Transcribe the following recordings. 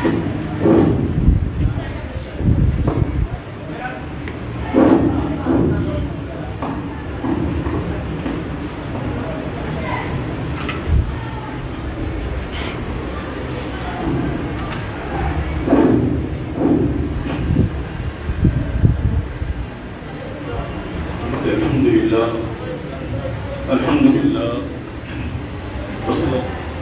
الحمد لله الحمد لله وصلى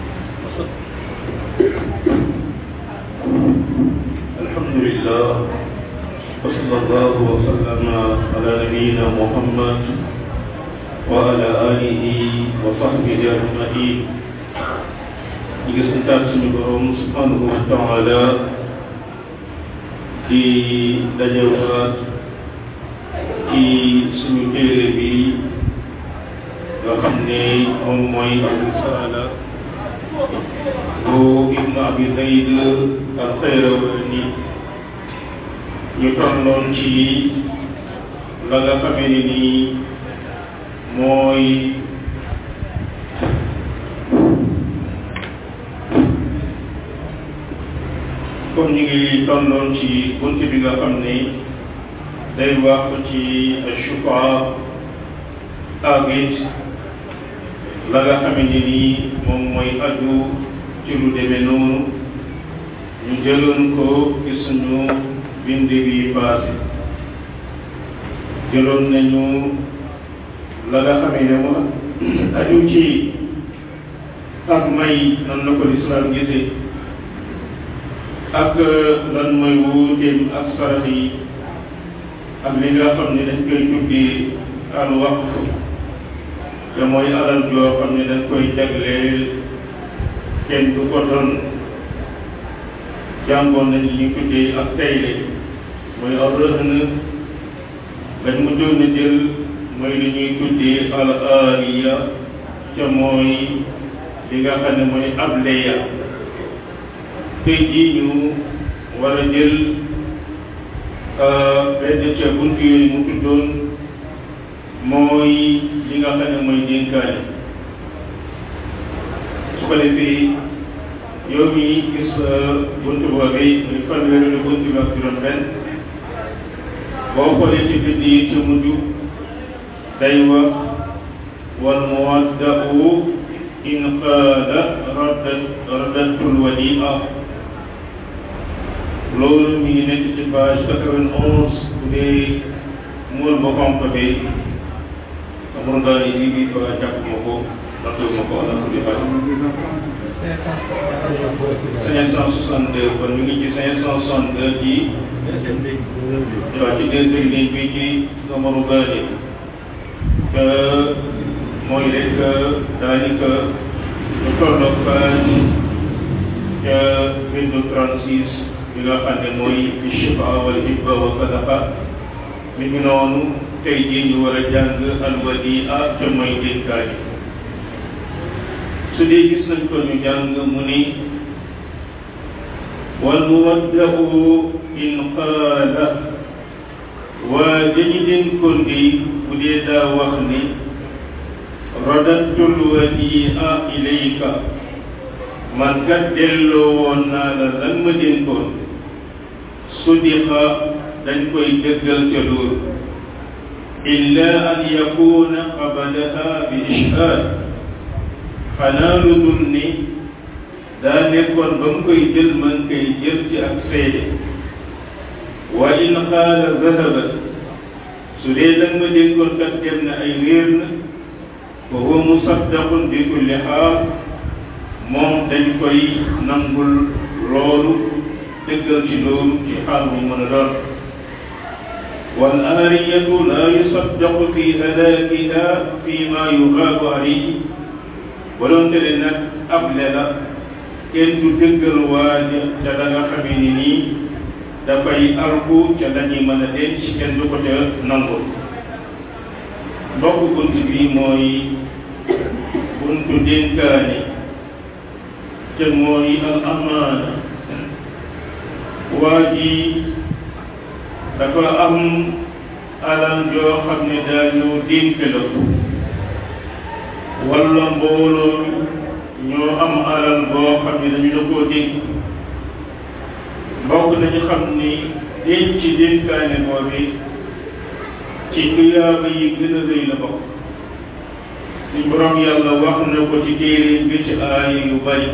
الحمد لله وصلى الله وسلم على نبينا محمد وعلى آله وصحبه أجمعين ñi ngi santaat suñu borom subhanahu wa taala di dajewaat ci suñu téere bi nga xam ne moom mooy al-risaala bu ibnu abi zayd al-qayrawani ñu tolloon ci la nga xamee ne nii mooy comme ñu ngi tolloon ci bunt bi nga xam ne day wax ci shufa ak it la nga xamante ni moom mooy aju ci lu demee noonu ñu jëloon ko ci suñu bind bi passé jëloon nañu la nga xamee ne moom aju ci ak may nan la ko lislaam gisee ak lan mooy wuuteem ak sarax yi ak li nga xam ne dañ koy tuddee al waqf te mooy alal joo xam ne dañ koy jagleel kenn du ko doon jàngoon nañ li ñu tuddee ak tayle mooy al rëhn lañ mu doon a jël mooy li ñuy tuddee al aariya ca mooy li nga xam ne mooy ableya tey jii ñu war a jël benn ca bunt yooyu mu tuddoon mooy li nga xam ne mooy dénkaane su ko defee yow mi gis bunt boobee muy fanweeri bunt bi ak juróom benn boo xoolee ci bind yi ca mujj day wax wal muwadda'u in qaala raddat raddatul wadia loolu mi ngi nekk ci page quatre-vingt-onze bu dee muur ba xonq bi amul daal yi bi ba jàpp ma ko nattu ma ko ala kulli xaal cinq cent soixante-deux kon ñu ngi ci cinq cent soixante-deux ci waaw ci deuxième ligne bi ci numéro baali que mooy rek daanaka lu tolloog page ca bindu trente-six bi nga xam ne mooy shifa wal hibba wa sadaqa mi ngi noonu tey jii ñu war a jàng alwadia ca mooy dénkaani su dee gis nañ ko ñu jàng mu ni wal muwaddau in qaala waa dañu dénkoon di bu dee daa wax ni radattul wadia ilayka man kat delloo woon naa la lan ma dénkoon sudiqa dañ koy dëggal ca loolu illa an yakuna qabadaha bi ishhaad xanaa lu dul ni daa nekkoon ba mu koy jël man koy jël ci ak seede wa in qaala zahabat su dee lan ma dénkoon kat dem na ay wéer na fa huwa musaddaqun bi kulli xaal moom dañ koy nangul loolu dëggal ci loolu ci xaal bu mën a doon wal aariyatu laa yusaddaqu fi halaakiha fi ma yuxaabu alayhi ba doon tere nag able la kenn du dëggal waaja ca la nga xamee ni nii dafay alku ca lañuy mën a denc kenn du ko ca nangul mbokk bunt bi mooy buntu dénkaani te mooy al amaana waa ji dafa am alal joo xam ne daa ñëw dénk la ko walla mbooloo ñoo am alal boo xam ne dañu la koo dénk mbokk nañu xam ni denc dénkaane boobi ci tuyaaba yi gën a rëy la bokk suñ borom yàlla wax na ko ci téere bi ci aaya yu bari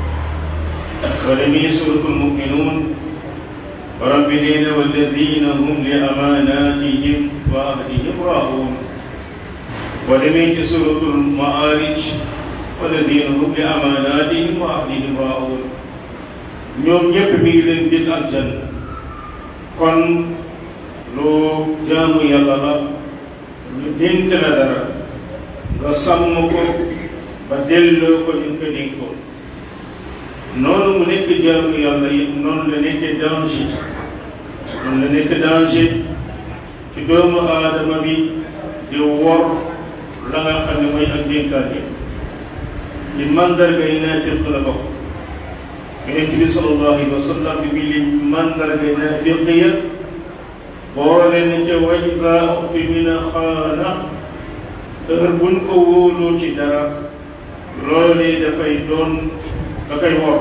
soo demee suratul muminuun borom bi nee na walladina hum li amanatihim wa ahdihim raa'uun boo demee ci suratul maarij walladina hum li amanatihim wa ahdihim raa'uun ñoom ñëpp mi ngi leen dig aljanna kon lu jaamu yàlla la ñu dénk la dara nga sàmm ko ba delloo ko ñu ko dénkoon noonu mu nekk jaamu yàlla yi noonu la nekk danger noonu la nekk danger ci doomu aadama bi di wor la nga xam ne mooy ak dénkaan yi ci mandarga yi naafiq la bokk yonent bi sallallahu alayhi wa sallam bi bi li mandarga yi naafiq ya boole na ca wa iza u'tumina xaana heure buñ ko wóoloo ci dara loolee dafay doon da koy wor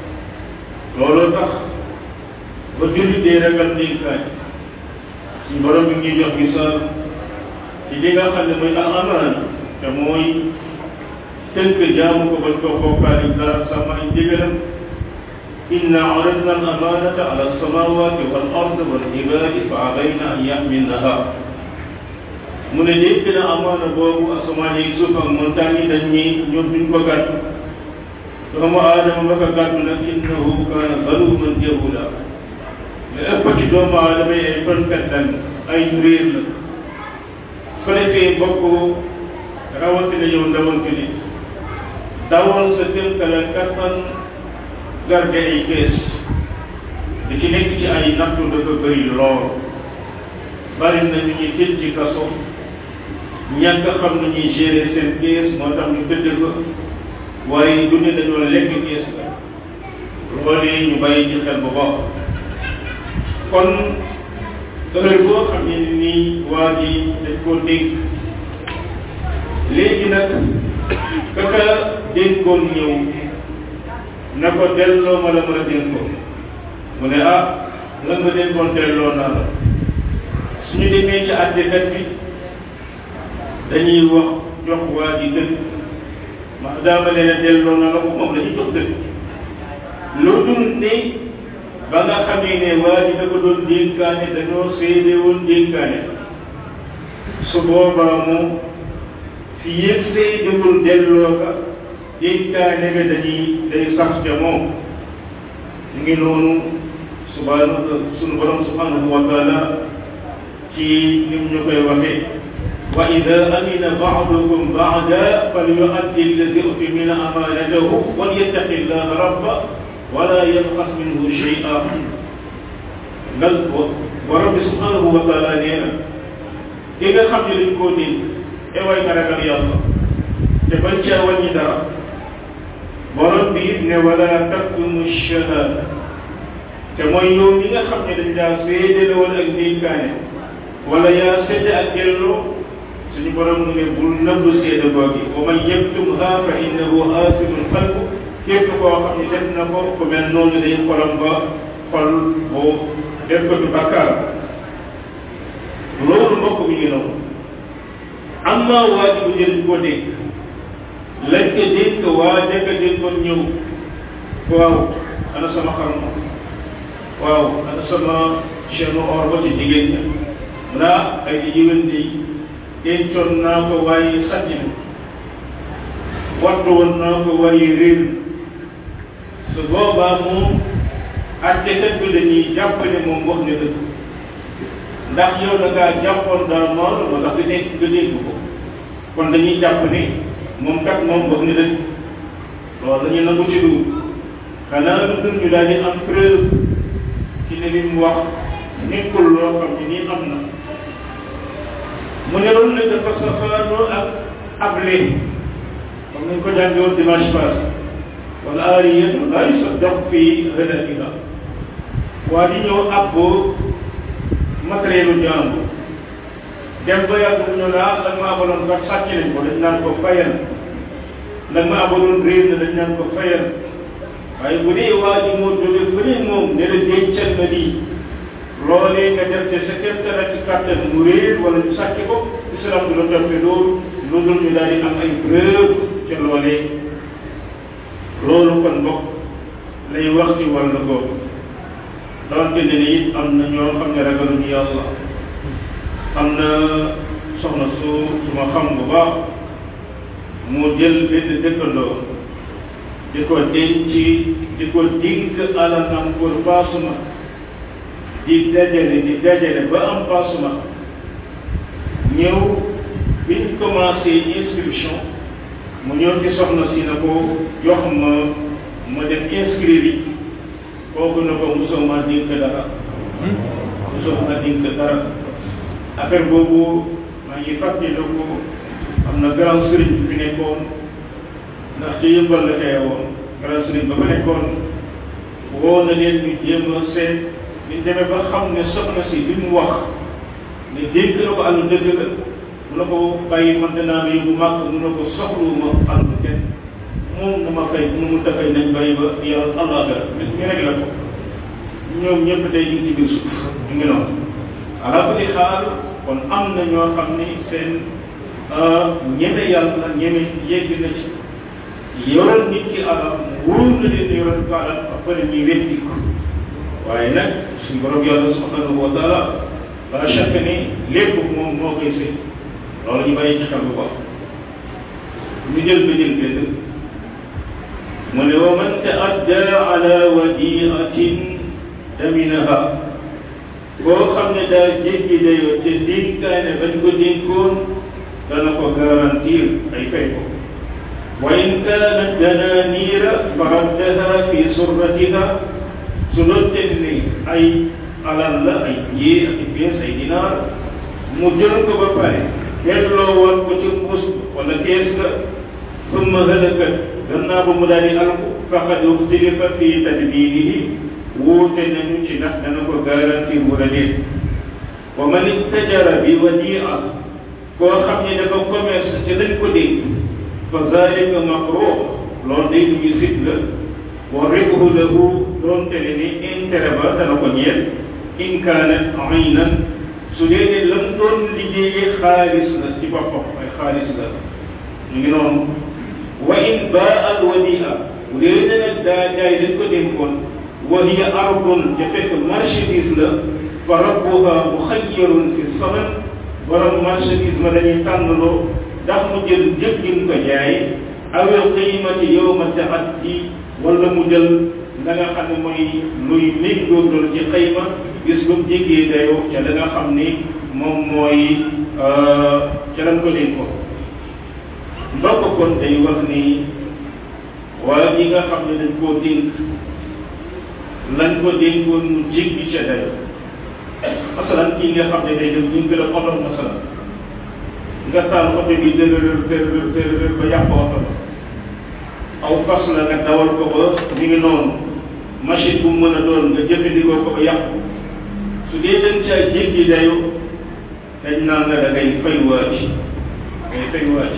looloo tax ba jullit dee ragal dénkaay suñ borom bi ngi jox misaal ci li nga xam ne mooy al amaana te mooy tënk jaamu ko bañ ko bokkaale dara sama ay ndigalam inna aradna al amanata ala alsamawati wal ard wal ibadi fa abayna an yaxmilnaha mu ne dénk na amaana boobu asamaan yi suuf ak montagne yi dañ ñi ñoom duñ ko gàddu doomu aadama ba ko gàddu nag innahu kaana zaluman jahula li ëpp ci doomu aadama yi ay fankat lañ ay réer la su defee bokk rawatina yow ndawal bi ni dawal sa kéemtalaay kattan garde ay kees li ci nekk ci ay nattu dafa bëri lool bari na ñu ñuy tëj ci kaso ñàkk xam na ñuy gérer seen kees moo tax ñu tëdd ko waaye du ne dañoo lekk kees la loolee ñu bàyyi ci xel bu baax kon heure boo xam ne nii waa ji dañ koo dénk léegi nag kaka dénkoon ñëw na ko delloo ma la mën a dénkoon mu ne ah la nga dénkoon delloo naa la suñu demee ci àttekat bi dañuy wax jox waa ji dëgg ma daama leen a delloo na la ko moom la ñu jox dëgg loo dul ne ba nga xamee ne waa ji da ko doon dénkaane dañoo seede woon dénkaane su boobaa moom fi yëpp seedewul delloo ka dénkaane ga dañuy day sax ca moom ñu ngi noonu subhanahu sunu borom subhanahu wa taala ci nim ñu koy waxee wa ida amina baadukum baada falyuaddi alladi utimina amanatahu walyattaqi llaha rabba wala yabxas minhu shay'a ngal wa rabbi subhanahu wa taala nee na ki nga xam ne dañ koo dénk e way nga ragal yàlla te bañ caa wàññi dara borom bi it ne wala taktumu shahada te mooy yow mi nga xam ne dañ daa seede la woon ak dénkaane wala yaa seede ak delloo suñu borom mu ne bul nëbb seede googi wa man yaktumha fa innahu aasimun qalbu képp koo xam ne def na ko ku mel noonu day xolam ba xol boo def ko ci bàkkaar loolu mbokk mi ngi noonu amma waa ji bu jël ko dégg lañ ko dégg waa jëkk déggoon ñëw waaw ana sama xar ma waaw ana sama chaîne or ba ci jigéen ña mu naa ay di yëwén di dencoon naa ko waaye sàcc na wattu woon naa ko waaye réer su boobaa moom attekat bi dañuy jàpp ne moom wax ne dëgg ndax yow da ngaa jàppoon daa mool ba tax nga dégg nga dégg ko kon dañuy jàpp ne moom kat moom wax ne dëgg loolu la ñu nangu ci dugub xanaa lu dul ñu daal di am preuve ci ne li mu wax nekkul loo xam ne nii am na mu ne loolu nag dafa safaanoo ak able comme nañ ko jàngee woon dimanche passé wala aariyatu laa yusaddaq fii hadafiha waa di ñëw abbo matérielu jàmbur dem ba yàgg mu ñëw laa la ma abaloon kat sàcc nañ ko dañ naan ko fayal la ma abaloon réer na dañ naan ko fayal waaye bu dee waa ji moo jóge fële moom ne la dencal lii loolee nga def te sa kéemtalaay ci kàttan mu réer wala ñu sàcc ko islam du la toppe loolu lu dul ñu daal di am ay preuve ca loolee loolu kon mbokk lay wax ci wàllu googu donte ne it am na ñoo xam ne ragaluñu yàlla am na soxna su su ma xam bu baax mu jël benn dëkkandoo di ko denc di ko dink alalam pour paasuma di dajale di dajale ba am paasuma ñëw biñ commencé inscription mu ñëw ci soxna si na ko jox ma ma def inscrire yi kooku na ko mosoo ma dink dara mosoo ma dink dara affaire boobu maa ngi fàttali ko am na grand sëriñ bi fi nekkoon ndax ci yëmbal la xewe woon grand sëriñ ba fa nekkoon woo na leen ñu jéem a seet ñu demee ba xam ne soxna si li mu wax ne dégg na ko àllu dëgg la mu na ko bàyyi man danaa la yóbbu màkk mu na ko soxluwuma àllu kenn moom dama fay nu mu dafay nañ bàyyi ba yàlla allah gara ñu rek la ko ñoom ñëpp tey ñu ngi ci biir suuf ñu ngi noonu ala kulli xaal kon am na ñoo xam ni seen ñeme yàlla ñeme yegg na ci yoral nit ki alal wóor na leen yoral ko alal ba pare ñuy weddi ko waaye nag suñu borom yàlla subhanahu wa taala la chaque ni lépp moom moo koy sëy loolu ñu bàyyi ci xel bu baax ñu jël ba jël benn mu ne wa man taadda ala wadiatin daminaha koo xam ne daa jéggi dayoo te dénkaane bañ ko dénkoon dana ko garantir ay fay ko wa in kaanat dananiira faraddaha fi surratiha su doonte ni ay alal la ay jee ak pièces ay dinaar mu jël ko ba pare delloo woon ko ci mbuus wala kees ga summa halakat gannaaw ba mu daal di alku faqad uxtilifa fi tadbirihi wuute nañu ci ndax dana ko garantir wala déet wa man istajara bi wadia koo xam ne dafa commerce ci lañ ko dénk fa zalika makruh loolu day lu ñu sit la wa ribhu lahu doonte ne ni intérêt ba dana ko ñeel in kaanat aynan su dee ne lam doon liggéeyee xaalis la ci boppam ay xaalis la ñu ngi noonu wa in baa al wadia bu dee ne nag daa jaay dañ ko dénkoon wa hiya ardun te fekk marchandise la fa rabbuha muxayyarun fi saman borom marchandise ma dañuy tànnloo ndax mu jël njëg gi mu ko jaay awil qiimati yowma taaddi wala mu jël la nga xam ne mooy luy méngóog loolu ci xayma gis ba mu jéggee dayoo ca la nga xam ni moom mooy ca lañ ko dénk ko ndokk kon day wax ni waa ji nga xam ne dañ koo dénk lañ ko dénkoon mu jéggi ca dayoo masalan kii nga xam ne day dem ñu ngi la oto masalan nga taal oto bi dërërër dërërër dërërër ba yàq oto ba aw fas la nga dawal ko ba mi ngi noonu machine bu mu mën a doon nga jëfandikoo ko ba yàqu su dee dañ caa jéggi dayo dañ naan la da ngay fay waaj ngay fay waaj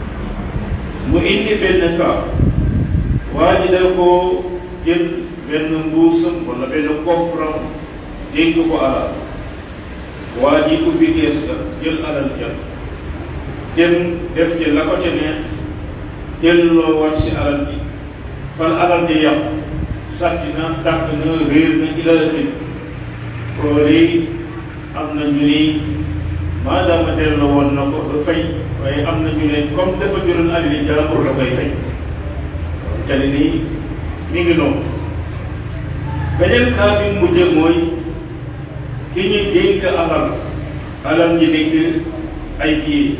mu indi benn cas waa ji da koo jël benn mbuusam wala benn coffram dénk ko alal waa ji ubbi kees ga jël alal jël dem def ci la ko ca neex delloo waat si alal bi fan alal di yàqu sàcc na dàq na réer na ila ëllëg loolu am na ñu ni maadaama delloo woon na ko du fay waaye am na ñu ne comme dafa jural alali jàmbur la koy fay te ni nii mi ngi noonu beneen cas bi mujj mooy ki ñu dénk alal alal ji nekk ay kii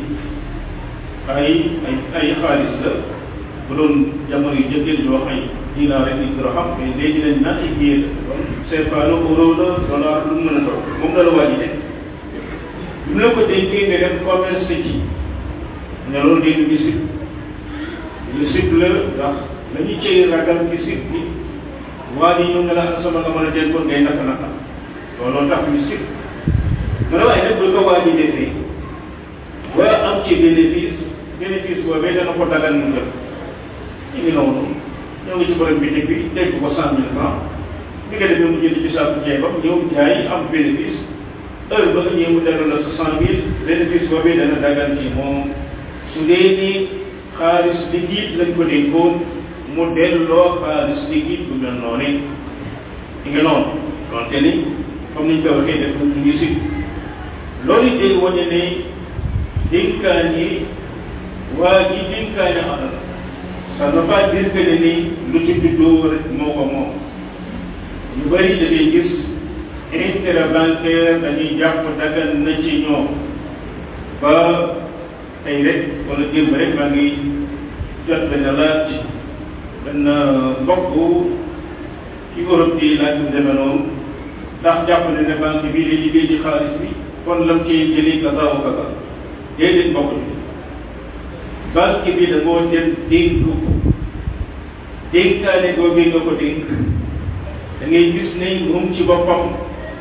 ay ay ay xaalis la bu doon jamono yu jëkkee ñu wax ay dinaar rek ñu xam mais léegi nañ naan ay billet la kon CFA la euro la dollar lu mu mën a doon moom la la waa ji nekk bi mu la ko dénkee nga def commerce ci ne loolu day ñu sib ñu sib la ndax la ñu cëy ragal ci sib bi waa ji ñëw nga la sama nga mën a dénkoon ngay naka naka looloo tax ñu sib mu ne waaye nag bu ko waa ji defee waa am ci bénéfice bénéfice boobee dana ko dagal mu jël ñu ngi noonu ñoo ngi ci borom bitig bi dégg ko cent mille francs bi nga demee mu jënd ci saabu ceebam ñëw jaay am bénéfice heure ba nga ñëw mu delloo la soixante mille bénéfice boobu dana dagan ci moom su dee ni xaalis liquide lañ ko dénkoon mu delloo xaalis liquide bu mel noonu di nga noonu donte ni comme niñ ko waxee def ñu ngi si loolu it day wane ne dénkaan yi waa ji dénkaane alal ça ne veut pas dire que ne ni lu ci juddoo rek moo ko moom ñu bëri da ngay gis intérêt bancaire dañuy jàpp dagan na ci ñoom ba tey rek wala démb rek maa ngi jot benn laaj benn mbokk ci Europe di laaj bu demee noonu ndax jàpp ne ne banque bii day liggéey ci xaalis bi kon lam ciy jëli kaza wa kaza déedéet mbokk bi banque bi da ngoo jël dénk ko dénkaane googu nga ko dénk da ngay gis ne moom ci boppam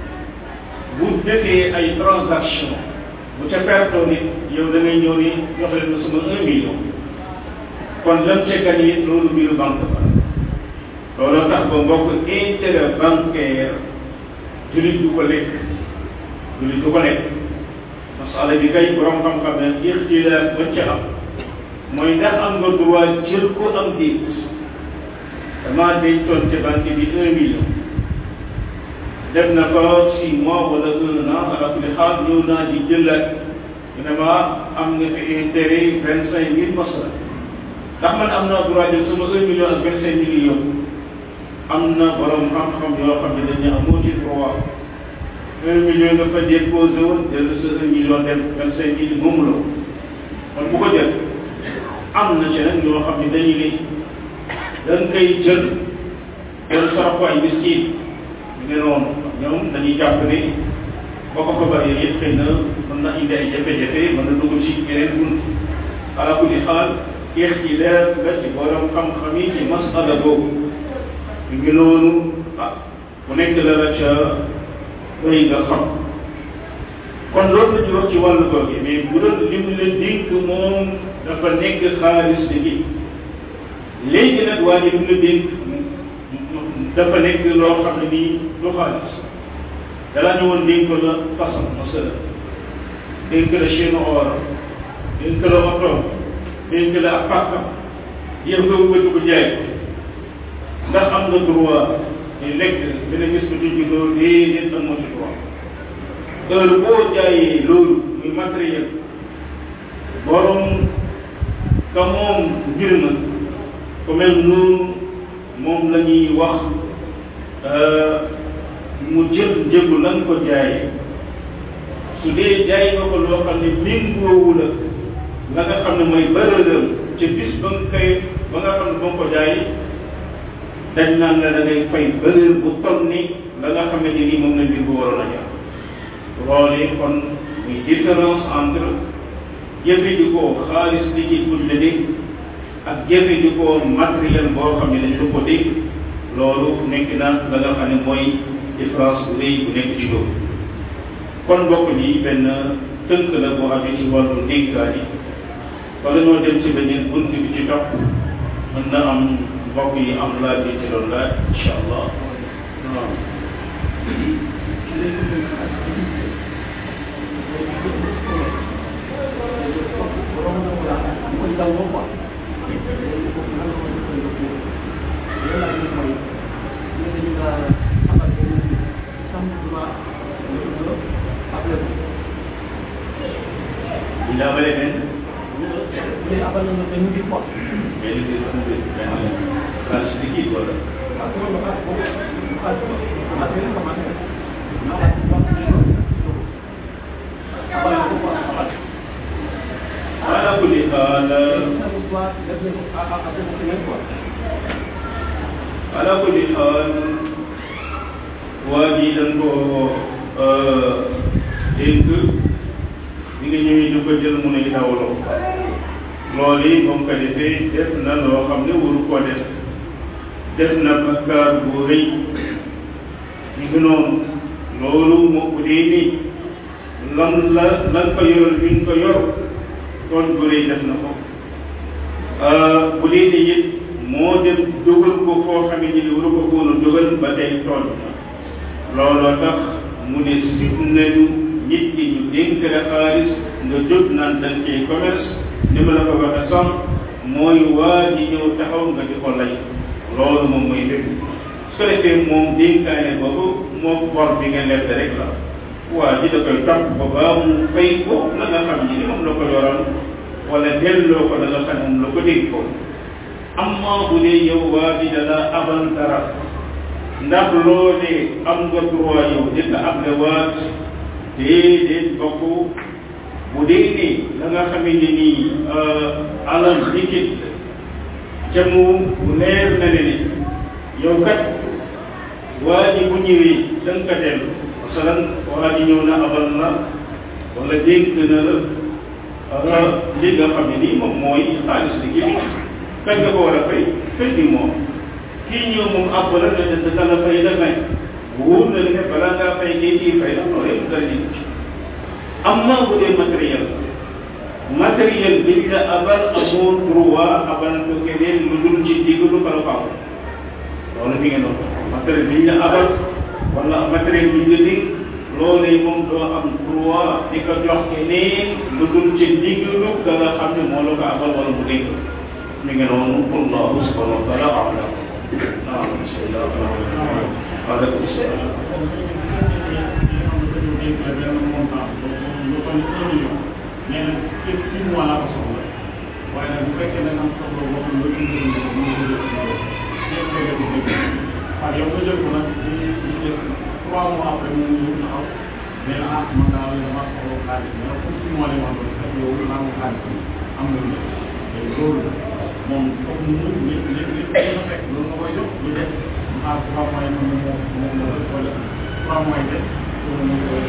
bu defee ay transaction bu ca pertoo nit yow da ngay ñëw ni jox leen ma sama un million kon lam ca gan yi loolu mbiru banque ba looloo tax ba mbokk intérêt bancaire julit du ko lekk julit du ko lekk masala bi kay borom xam-xam ne ixtilaaf ba ca am mooy ndax am nga droit jël ko am déet damaa dencoon ca banque bi un million def na ko six mois wala un an ala kulli xaal ñëw naa di jëlaat ñu ne ma am nga fi intérêt vingt cinq mille masala ndax man am naa droit jël sama un million ak vingt cinq mille yow am na borom xam-xam yoo xam ne dañu amoo ci droit un million nga fa déposé woon jël sa un million dem vingt cinq mille moomu la kon bu ko jël am na ci nag ñoo xam ne dañu ne dañ koy jël jël sarax ko ay miskin ñu ne noonu ñoom dañuy jàpp ne boo ko ko bëree yëpp xëy na mën na indi ay jafe-jafe mën na dugg ci yeneen bunt ala kulli xaal ixtilaaf la ci borom xam-xam yi ci masala boobu ñu ngi noonu ah ku nekk la la ca doy nga xam kon loolu la ci wax ci wàllu googu mais bu doon lim la dénk moom dafa nekk xaalis bi léegi nag waa ji lim la dénk dafa nekk loo xam ne nii du xaalis dalaa ne woon dénk la façon masala dénk la chaîne or dénk la oto dénk la ak pàkkam yow nga wëgg ko jaay ndax am nga droit di lekk bénéfice bi tudd loolu déedéet am moo ci droit heure boo jaayee loolu muy matériel borom ka moom mbir ma ku mel noonu moom la ñuy wax mu jël njëgu la nga ko jaayee su dee jaay nga ko loo xam ne méngoowu la la nga xam ne mooy bërëram ca bis ba nga koy ba nga xam ne ba nga ko jaayee dañ naan la da ngay fay bërër bu toll ni la nga xamante ni moom la mbir bu waroon a jar loolee kon muy différence entre jëfandikoo xaalis li ci buñ la dégg ak jëfandikoo matériel boo xam ne dañu ko dégg loolu nekk na la nga xam ne mooy différence bu rëy bu nekk ci loolu kon mbokk yi benn tënk la boo amee ci wàllu dénkaan yi wala ñoo dem ci beneen bunt bi ci topp mën na am mbokk yi am laaj bi ci loolu laaj incha allah waaw bu ñu abalee benn léegi abal nañu benn mbir quoi. benn mbir benn benn xaalis liquide wala parce que loolu xaalis boobu xaalis boobu matériel ko matériel. abal abal ko quoi abal. ala kulli xaal def nañ ko à à à benn semaine quoi. ala kulli xaal waa ji dañ ko dénk bi nga ñëwee di ko jël mu ne dawloo loolu yi moom ko defee def na loo xam ne waru koo def def na bakkaar bu rëy ñu ngi noonu loolu moo bu dee ni lan la lan ko yoral bi ñu ko yor kon bu rëy def na ko bu dee ni it moo dem dugal ko foo xam ne ni waru ko woon a dugal ba tey tooñ na looloo tax mu ne sib nañu nit ki ñu dénk la xaalis nga jóg naan dañ cay commerce ni ma la ko waxe sax mooy waa ji ñëw taxaw nga di ko lay loolu moom mooy lépp su ko defee moom dénkaane boobu moo bor bi nga leb rek la waa ji da koy topp ba baa mu fay ko la nga xam ni moom la ko yoral wala delloo ko la nga xam moom la ko dégg ko amma bu dee yow waa ji da la abal dara ndax loolee am nga droit yow di la able waat déedéet bokk bu dee ni la nga xamee ni nii alal liquide ca mu leer na ne ni yow kat waa ji bu ñëwee da nga ko dellu masalan waa ji ñëw na abal la wala dénk na la li nga xam ne nii moom mooy xaalis liquide kañ nga ko war a fay fay bi moom kii ñëw moom àbb la nga jënd dana fay la may wóor na ne balaa ngaa fay kii kii fay la loolu yëpp dara nit amma bu dee matériel matériel bi la abal amoo droit abal ko keneen lu dul ci diggalu kala faaw loolu mi ngi noonu matériel bi la abal wala matériel bi nga dig loolee moom doo am droit di ko jox keneen lu dul ci diggalu ka nga xam ne moo la ko abal wala mu dégg mi ngi noonu wallahu subhanahu wa taala alam naam bismillah waaleykum salaam nee na képp six mois laa ko soxla waaye nag bu fekkee da nga am soxla boo xam ne lu indi lu mu ko jël ñëpp ko jël ko waaye yow nga jël ko nag di di def trois mois après mu ñëw taxaw nee na ah man daal dama soxla xaalis mais comme six mois lay wax ba fekk yow naa ko xaalis am nga lu te loolu moom comme mu li li li nga fekk loolu nga koy jox lu def mu xaar trois mois yi moom moom moom la wala trois mois yi def loolu moom koy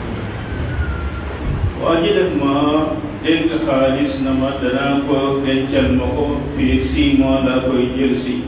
waa ji def ma dénk xaalis na ma danaa ko dencal ma ko fii six mois laa koy jël si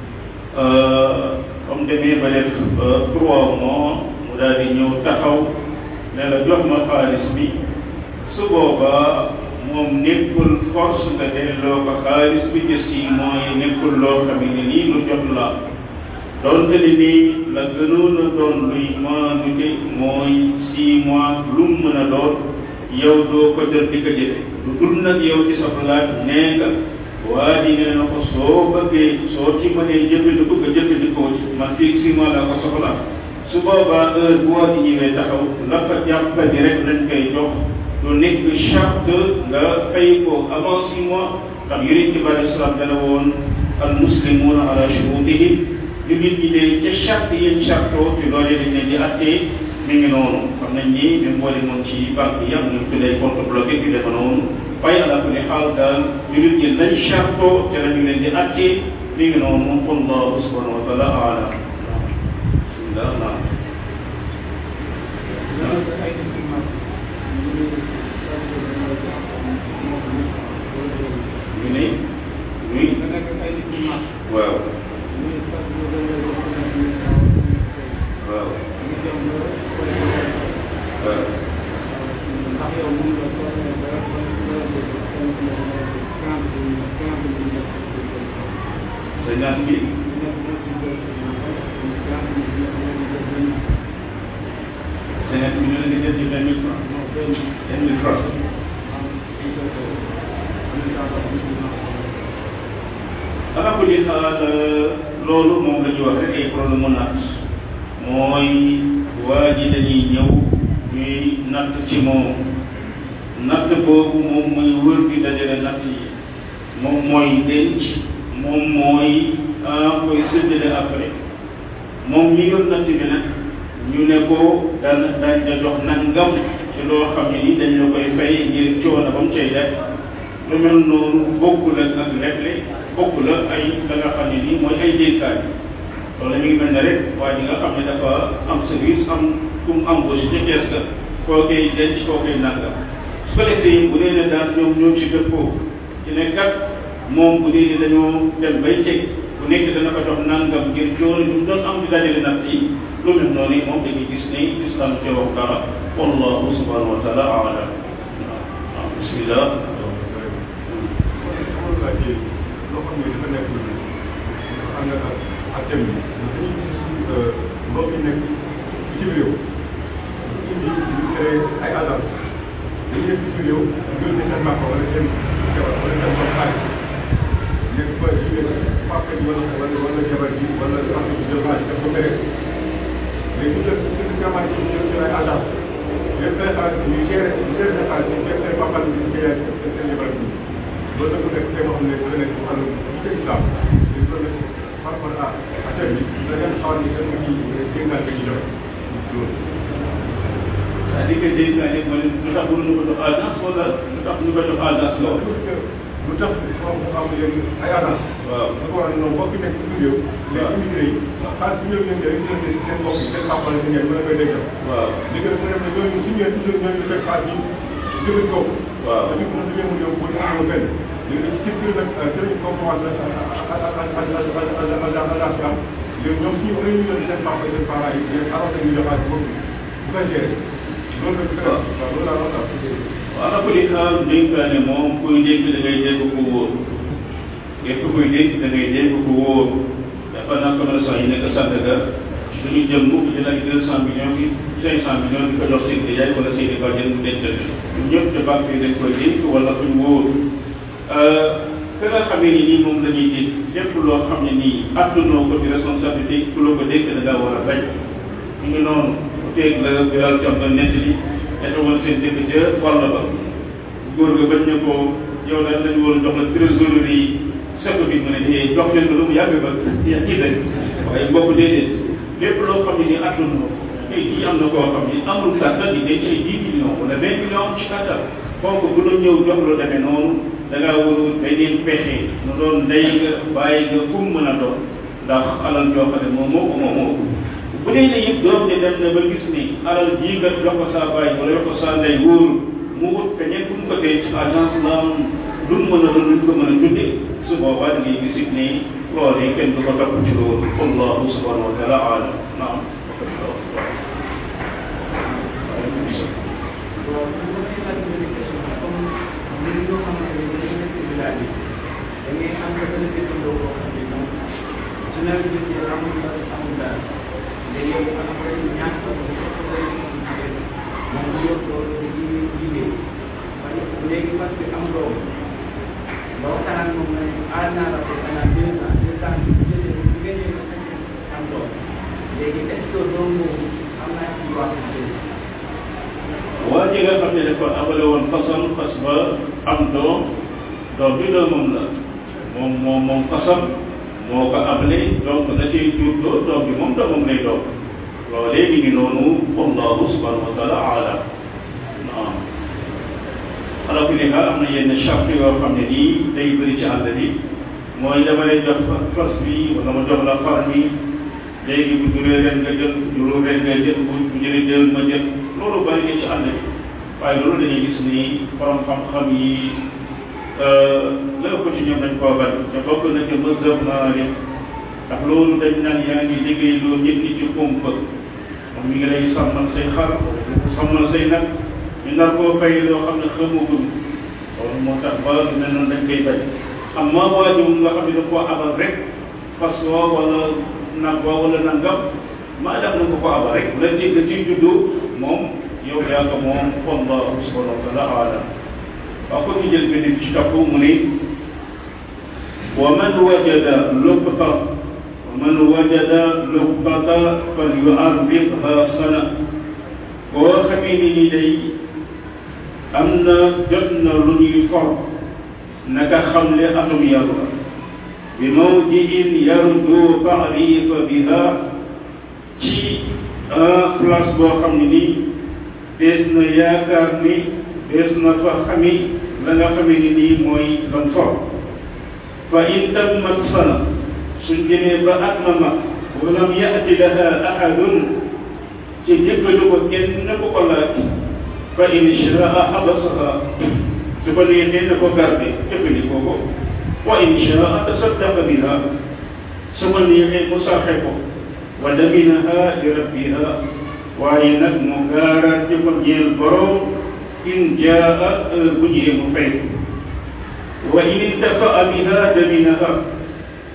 comme demee ba def trois mois mu daal di ñëw taxaw ne la jox ma xaalis bi su boobaa moom nekkul force nga delloo ko xaalis bi ci six mois yi nekkul loo xam ne nii lu jot la doonte ni nii la gënoon a doon luy maanu de mooy six mois lu mu mën a doon yow doo ko jël di ko jëfe lu dul nag yow ci sa xalaat nee nga waa ji nee na ko soo bëggee soo ci mënee jëfandiku nga jëfandikoo ci man fii six mois laa ko soxla su boobaa heure bu waa ji ñëwee taxaw la fa jàppandi rek lañ koy jox lu nekk charte nga fay ko avant six mois ndax yonent bi alei salaam dana woon al muslimuuna ala shurutihim li nit ñi dee ca charte yéen chartoo ci loolee dañ leen di attee mi ngi noonu xam nañ ni même boo demoon ci banque yi am nañ tuddee compte bloqué yu defa noonu waaye ala kulli xaal daal ñu nit ñi lañ chartoo ca la ñu leen di attee mi ngi noonu wallahu subhanahu wa taala alam bismillah naam ñu ne ñuy waaw waaw cinquante mille cinquante mille la nga jël ci vingt mille francs vingt mille francs ala kulli xaal loolu moom la ñuy wax rek ay problème mu natt mooy waa ji dañuy ñëw ñuy natt ci moom natt boobu moom mooy wër di dajale natt yi moom mooy denc moom mooy koy séddale après moom ñi yor natt bi nag ñu ne ko daan dañ la jox nangam ci loo xam ne ni dañ la koy fay ngir coono ba mu cay def lu mel noonu bokkul ak ak leble bokkul ak ay la nga xam ne nii mooy ay dénkaay loolu mi ngi mel ne rek waa ji nga xam ne dafa am service am ku mu embauché ca kees ga koo koy denc koo koy nangam su ko defee bu dee ne daal ñoom ñoo ci dëppoo ci ne kat moom bu dee ne dañoo dem bay teg bu nekk dana ko jox nangam ngir coono ñu doon am di dajale natt yi lu mel noonu moom dañuy gis ne islam ci wax dara wallahu subhanahu wa taala alam waaw bismillah loo xam ne dafa nekk ànd ak ak thème bi dañuy gis suñu mbokk yi nekk bitim réew indi ñu créé ay agence dañuy nekk bitim réew ñu jël seen màkk wala seen jabar wala seen bopp xaalis nekk ba jigéen papa ji wala wala wala jabar ji wala papa ji jël xaalis def ko fere léegi ñu jël suñu jamono ji ñu jël seen ay agence les présenté ñu géré ñu géré seen xaalis ñu fekk seen papa ji seen yaay seen seen jabar ji loolu nag mu nekk tey moo xam ne dafa nekk ci wàllu ci islam dañ ko nekk par rapport à à thème bi da ngeen xaw ni seen ci dénkaan bi ñu joxe loolu c'est-à-dire que dénkaane mooy lu tax mënuñu ko jox agence wala lu tax ñu ko jox agence loolu. lu tax moom mu am léegi ay agence waaw da ko war a noonu mbokk yi nekk ci biir réew les immigré yi xaalis bi ñëw leen rek ñu leen seen mbokk yi seen papa la seen yaay mën a koy dencal waaw léegi nag mu ne ñooñu su ñëwee toujours ñooñu fekk xaalis yi jëfandikoo ko waaw dañu ko dañu mu ñëw bu ñu amoo benn léegi nag ci biir nag sëriñ comme commencé agence bi am léegi ñoom suñu réew ñu leen seen papa seen parents yi léegi arrosé ñu jox xaalis boobu bu koy gérer loolu nag waaw loolu laa wax daal waaw ala kulli xaal dénkaane moom kuy dénk da ngay dégg ko wóor képp kuy dénk da ngay dégg ko wóor dafa naa commerçant yi nekk Sandaga duñu jëm mukk jël ay deux cent millions bi cinq cent millions di ko jox seen yaay wala seen i bàjjen mu dencal ñun ñëpp te banque yi dañ koy dénk wala kuñ wóor ka nga xamee ni nii moom la ñuy dénk lépp loo xam ne nii attunoo ko ci responsabilité ku la ko dénk da ngaa war a bañ ñu ngi noonu ku teeg la biral ci am na nett li dafa woon seen dëkk ca wàll ba góor ga bañ ne ko yow daal dañu war a jox la trésorerie yi seko bi mu ne eh jox leen ko lu mu yàgg ba yaa ngi dem waaye mbokk déedéet lépp loo xam ne ni attun na tey jii am na koo xam ni amul kàttan di denc ay dix millions wala vingt millions ci kàttan kooku bu doon ñëw jox lu demee noonu da ngaa war a beneen pexe mu doon ndey nga bàyyi nga fu mu mën a doon ndax alal joo xam ne moom moo ko moom moo ko bu dee ne yëpp doom ne dem na ba gis ni alal jii nga jox ko saa bàyyi wala jox ko saa ndey wóoru mu wut feneen fu mu ko denc agence la am lu mu mën a doon lu ko mën a tuddee su boobaa da ngay gis it ni loolee kenn du ko topp ci loolu wallahu subhanahu wa taala alam naam waaw bu ma si laaj benn question comme ñun ñoo xamante ne dañuy nekk ci village yi da ngay am sa benn dëkkandoo boo xam ne moom su nawet bi jotee amul dara amul dara léegi yow après ñaar ko bu ko day jigéen moom mu yor loolu di liggéey parce que léegi parce que am doom ba waxtaan ak moom ne aar naa la ko pendant deux ans deux ans bi jotee bu ngeen ñëw ba am doom léegi est ce que doom boobu am naa ci droit waa ji nga xam ne dafa abale woon fasam fas ba am doom doom bi doomam la moom moom moom fasam moo ko abale donc da ciy jur doo doom bi moom doomam lay doom loolee mi ngi noonu wallahu subhanahu wa taala alam naam ala kulli xaal am na yenn charte yoo xam ne nii day bëri ci àll bi mooy dama lay jox fas bi wala ma jox la far mi léegi bu juree ren nga jël bu juree ren nga jël bu bu jëlee jël ma jël loolu bari na ci àll bi waaye loolu dañuy gis ni borom xam-xam yi la ëpp ci ñoom dañ koo bari te bokk na ci mazhab Maalik ndax loolu dañ naan yaa ngi liggéey loo nit ñi ci kumpa moom mi ngi lay sàmmal say xar sàmmal say nag ñu nar koo fay loo xam ne xamagul loolu moo tax ba lu mel noonu dañ koy bañ am maa waa ji nga xam ne da koo abal rek fas woo wala nag woo wala nangam maa def na ko ko abal rek la ci la ciy juddu moom yow yaa ko moom wallahu subhanahu wa taala alam waaw ko ñu jël benn ci topp mu ne wa man wajada luqta wa man wajada luqtata fal yu'arriqha sana koo xamee ni ni day am na jot na lu ñuy for naka xam le atum yàlla bi mawdiin yarju taarifa biha ci place boo xam ne nii dees na yaakaar ni dees na fa xami la nga xamee ni nii mooy lam for fa in tammat sana suñ demee ba at ma mag walam yati laha ahadun ci jëkkalu ko kenn na ko ko laaj fa in shaa xabasaha su ko neexee na ko garde jëfandikoo ko wa in shaa tasaddaqa biha su ko neexee mu sarxe ko wa daminaha li rabbiha waaye nag mu gaaraat ci ko ñeel borom in jaa bu ñëwee mu fay wa in intafa'a biha daminaha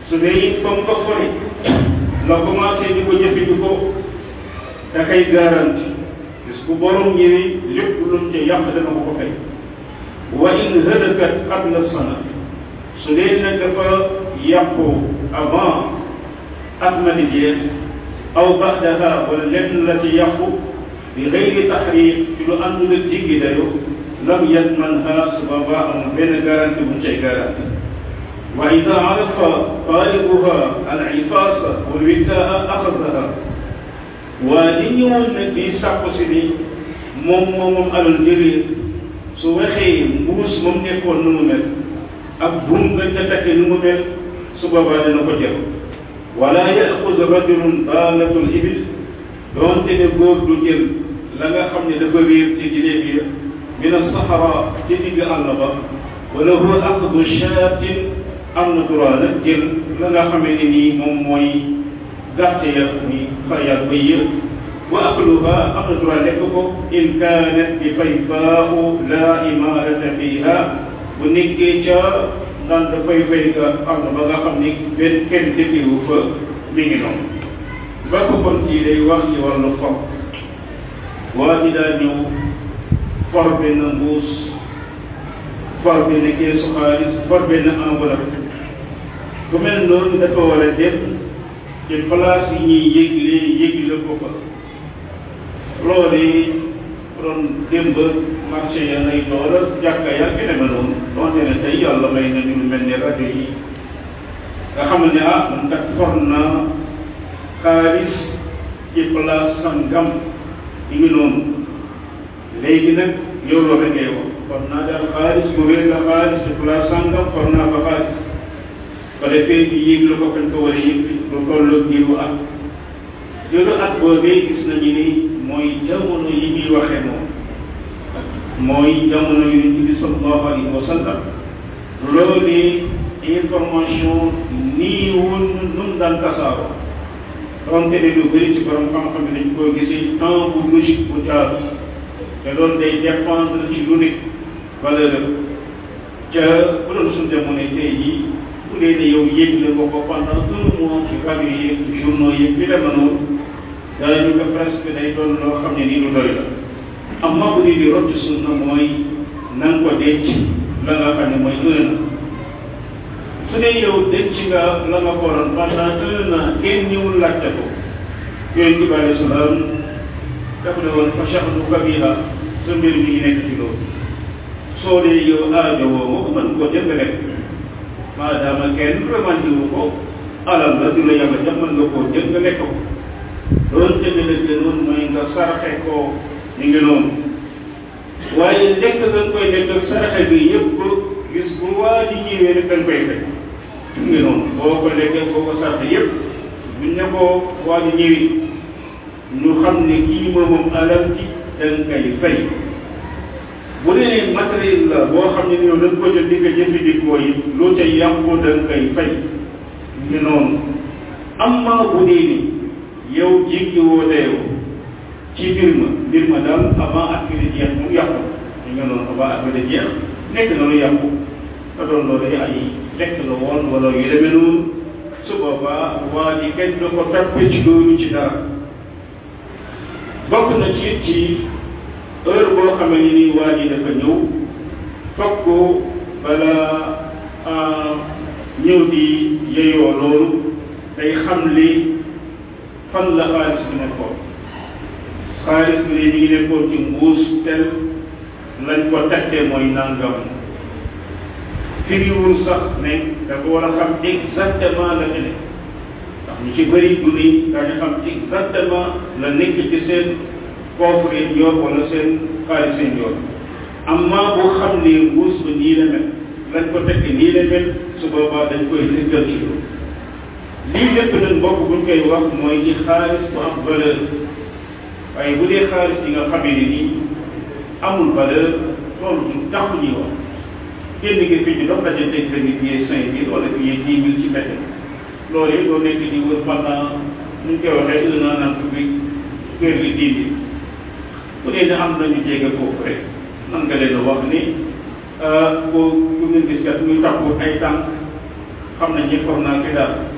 su dee it comme ko fori la commencé di ko jëfandikoo da koy garanti parce que borom ñëwee lépp lu mu ca yàq dana ko ko fay wa in halakat qabla sana su dee nag dafa yàqu avant at ma di jeex aw baxdaha wala lenn la ci yàqu bi gayri taxriq ci lu àndul ak jiggi dayo lam yatmanha su boobaa amul benn garanti bu mu cay garanti wa ida arafa taalibuha al ifaasa wal witaa axadaha waa li ñëwoon nag di sàkku si ni moom moom moom alal njëriñ su waxee mbuus moom nekkoon nu mu mel ak buum nga ca takke nu mu mel su boobaa dina ko jël wala yaxud rajulun daalatul ibil doonte ne góor du jël la nga xam ne dafa réer ci gileem yi min asahara ci digg àll ba wala huwa aqdu shaatin am na droit nag jël la nga xamee ne nii moom mooy gàtt ya muy xayaat ba yëpp wa akluha am na droit lekk ko in kaanat bi fayfaahu la imarata fiha bu nekkee ca naan dafay fay nga am na ba nga xam ni benn kenn dëkkiwu fa mi ngi noonu ba ko kon ci day wax ci wàllu for waa ji daa ñëw for benn mbuus for benn keesu xaalis for benn enveloppe ku mel noonu dafa war a dem ci place yi ñuy yëgle yëgle ko fa loolu doon démb marché ya nay door jàkka ya ki deme noonu donte ne tey yàlla may nañu lu mel ni rajo yi nga xam ne ah man kat for naa xaalis ci place sangam yi ngi noonu léegi nag yow loolu rek ngay wax for naa daal xaalis bu wér la xaalis ci place sangam for naa ba xaalis ba defee ci yéeg la ko fañ ko war a yëg lu tolloog diiru at diiru at boobee gis nañu ni mooy jamono yi ñuy waxee moom mooy jamono yonent bi sallallahu alayhi wa sallam loolu information nii woon nun daan tasaaroo donte ne lu bëri ci borom xam-xam ne dañ koo gisee temps bu logique bu jaar te loolu day dépendre ci lu nekk valeur ca bu doon suñ jamono tey jii bu dee ne yow yëg la ko ko pendant un mois ci rajo yeeg journaux yeeg bi dema noonu daañu ko presque day doon loo xam ne nii lu doy la amma bu dee di rot sunna mooy na nga ko denc la nga xam ne mooy un an su dee yow denc nga la nga ko waroon pendant un an kenn ñëwul laajte ko yonent bi alayhi salaam dafa ne woon fa shahdu kabira sa mbir mi ngi nekk ci loolu soo dee yow aajo woo ko mën koo jënd rek maadaama kenn remanti wu ko alal la du la yàlla jox mën nga koo jënd nga lekk ko loolu tamit la gënoon mooy nga saraxe ko ñu ngi noonu waaye lekk nga koy lekk ak saraxe bi yëpp gis bu waa ji ñëwee rek dañ koy fekk ñu ngi noonu boo ko lekkee boo ko saraxe yëpp buñ ne ko waa ji ñëwi ñu xam ne kii moomam alal ci dañ koy fay bu dee matériel la boo xam ne yow dañ ko jël di ko jëfandikoo yi loo ca yàqu dañ koy fay ñu ngi noonu amma bu dee ni yow jéggi woo dayoo ci mbir ma mbir ma daal avant at bi di jeex mu yàqu ñu nga noonu avant at bi di jeex nekk na lu yàqu te doon loolu ay lekk la woon wala yu demee noonu su boobaa waa ji kenn du ko toppee ci loolu ci dara bokk na ci ci heure boo xamee ni nii waa ji dafa ñëw fokk bala ñëw di yeyoo loolu day xam li fan la xaalis bi nekkoon xaalis bi ne ñu ngi nekkoon ci mbuus tel lañ ko tettee mooy nangam firiwul sax ne dafa war a xam exactement la ci ne ndax ñu ci bëri du ni dañu xam exactement la nekk ci seen coffre yi yor wala seen xaalis seen yor amma boo xam ne mbuus ba nii la mel lañ ko tekkee nii la mel su boobaa dañ koy lëkkal ci loolu lii lépp nag mbokk buñ koy wax mooy ci xaalis bu am valeur waaye bu dee xaalis yi nga xamee ne nii amul valeur loolu du taxu ñuy wax génn gi fi ñu dox daje teg benn billet cinq mille wala billet dix mille ci mbedd loolu it doo nekk di wër pendant ñu koy waxee un an naan bi kër gi dix mille bu dee ne am nañu jege foofu rek nan nga leen wax ni boo ku ngeen gis kat muy takku ay tànk xam nañ ne for naa ki daal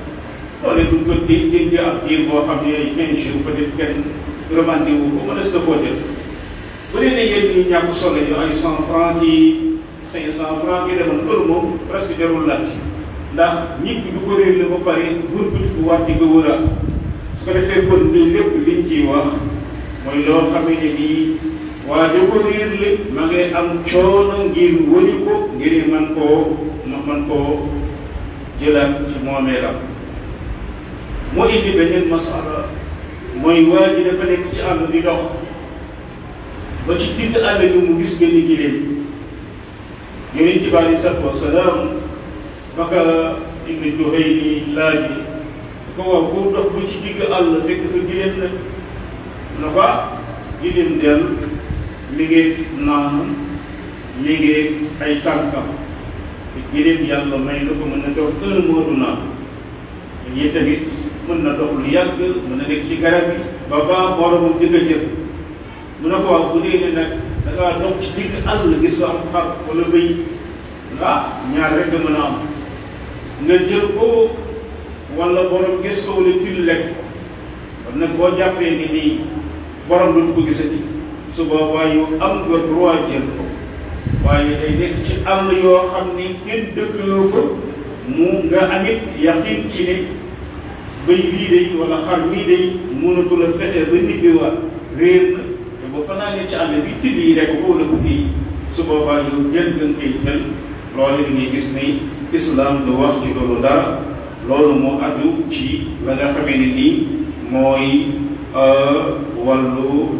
loolu duñ ko di di ab diir boo xam ne ay quinze jours peut être kenn remandé wu ko mën na koo def bu dee ne yéen ñu ñàkk solo yu ay cent franc ci cinq cent franc yi demoon loolu moom presque jarul laaj ndax nit ki du ko réer la ba pare wër bu bu waat di ko wëraat su ko defee kon lii lépp liñ ciy wax mooy loo xamee ne nii waa da ko réer la ma ngay am coono ngir wëri ko ngir man koo man koo jëlaat ci moomeelam moo indi beneen masala mooy waa ji dafa nekk ci àll di dox ba ci digg àll bi mu gis benn giléem yonent bi alei salatu wasalaam baka ibnu Juhayni laaj ko waaw boo dox ba ci digg àll fekk fa giléem nag na ko giléem del mi ngi naan mi ngi ay tànkam te giléem yàlla may na ko mën na dox un mois du naan yi tamit mën na dox lu yàgg mën na nekk ci garab yi ba ba boromam di ko jël mu ne ko wax bu dee ne nag da ngaa dox ci digg àll gis nga am xar wala bëy ah ñaar rek nga mën a am nga jël ko wala borom gis ko wala til lekk kon nag boo jàppee ni nii borom du ko gisati su boobaa yow am nga droit jël ko waaye day nekk ci àll yoo xam ni kenn dëkkaloo ko mu nga amit yaqin ci ne bëy bii day wala xar bii day mënatu la fexe ba nit bi waa réer na te boo fanaanee ci àll bi till yi rek ko wala guddi yi su boobaa yow jël nga koy jël loolu li ngay gis ni islam du wax ci loolu dara loolu moo aju ci la nga xamee ne nii mooy wàllu